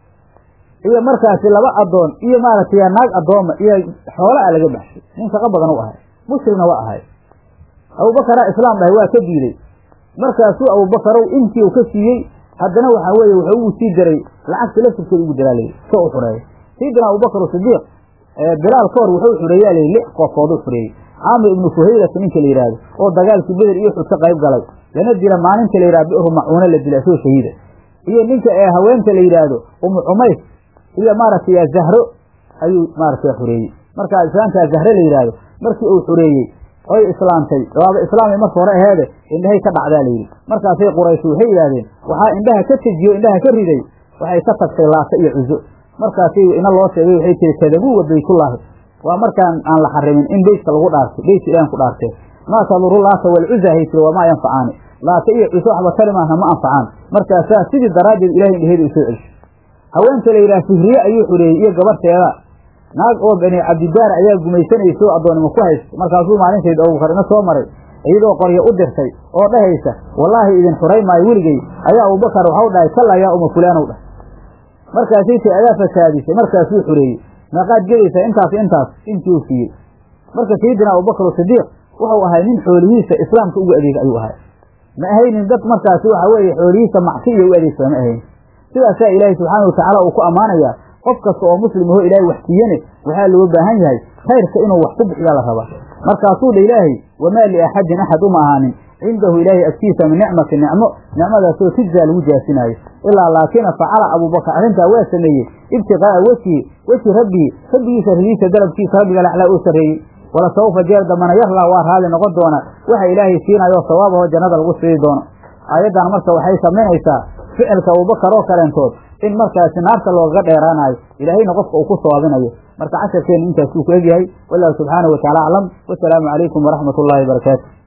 iyo markaasi laba addoon iyo maaragtay naag addooma iyo xoola a laga baxshay nin shaqo badan u ahay mushrigna waa ahay abubakaraa islaam dhahay waa ka diiday markaasuu abubakarow intii uu ka siiyey haddana waxaa weeye wuxuu ugu sii daray lacagta laftirkeeda ugu daraa layidhi so u xureeyo sayidina abubakar sidiiq bilaal ka hor wuxuu xureeyaa layidhi lix qoofooduu xureeyey caamir ibnu fuhayrat ninka la yidhaahdo oo dagaalkii beder iyo xud ka qayb galay lana dila maalinta la yidhahdo bi'ru macuuna la dila isagoo shahiida iyo ninka ee haweenta la yidhaahdo umu cumays iyo maaragtay zahro ayuu maaragtay xureeyey markaa islaamkaa zahre la yidhaahdo markii uu xureeyey oy islaamtay waaba islaamay marka hore aheede indhahay ka dhacdaa layidhi markaasay quraysh waxay yidhahdeen waxaa indhaha ka tejiyo indhaha ka riday waxay ka tagtay laata iyo cuzo markaasay ina loo sheegay waxay tiri kadabuu wa baytullaahi waa markaan aan la xarimin in beytka lagu dhaartay beytka ilahan ku dhaartee maa taduru laata walcuza hay tiri wamaa yanfacaani laata iyo cuso waxba tari maahna ma anfacaan markaasaa sidii daraaddeed ilahay indhaheeda usoo celshay haweenta la yidhaha fihriye ayuu xureeyey iyo gabarteeda naag oo bani cabdidaar ayaa gumaysanaysa oo addoonnimo ku haysta markaasuu maalintayd abubakar ina soo maray iyadoo qoryo u dirtay oo dhahaysa wallaahi idin xuray maayo weligey ayaa abubakar waxau dhahay kalla yaa uma fulaanow dhah markaasay tay adaa fasaadisay markaasuu xureeyey meeqaad gelaysaa intaas intaas intii uu siiyey marka sayidina abubakar sidiiq wuxuu ahay nin xoolihiisa islaamka ugu adeega ayuu ahay ma ahaynin dad markaasi waxa weeye xoolihiisa macsi iyo u adeegsada ma ahayn sidaasaa ilaahay subxaana watacaala uu ku ammaanayaa qof kasta oo muslim aho ilaahay wax siiyane waxaa looga baahan yahay khayrka inuu wax ku bixiyaa la rabaa markaasuu dha ilaahay wamaa liaxadin axad uma ahaanin cindahu ilaahay agtiisa min nicmati nicmo nicmadaasoo tujzaa lagu jaasinaayo ilaa laakina facala abuubakar arrintaa waa sameeyey ibtiqaa'a wejhi wejhi rabbihi rabbigiisa ridiisa dalabkiisa rabbiga laxlaa uu sarreeyey wala sawfa jeer dambana yarlaa waa raalli noqon doona waxa ilaahay siinayo sawaabahoo jannada lagu sii doono aayaddan marka waxay samaynaysaa ficilka abubakar oo kaleentood in markaasi naarta loogaga dheeraanayo ilaahayna qofka uu ku sawaabinayo marka casharkeennu intaas uu ku egyahay wallahu subxaanahu wataala aclam wasalaamu calaykum waraxmat ullaahi barakaatu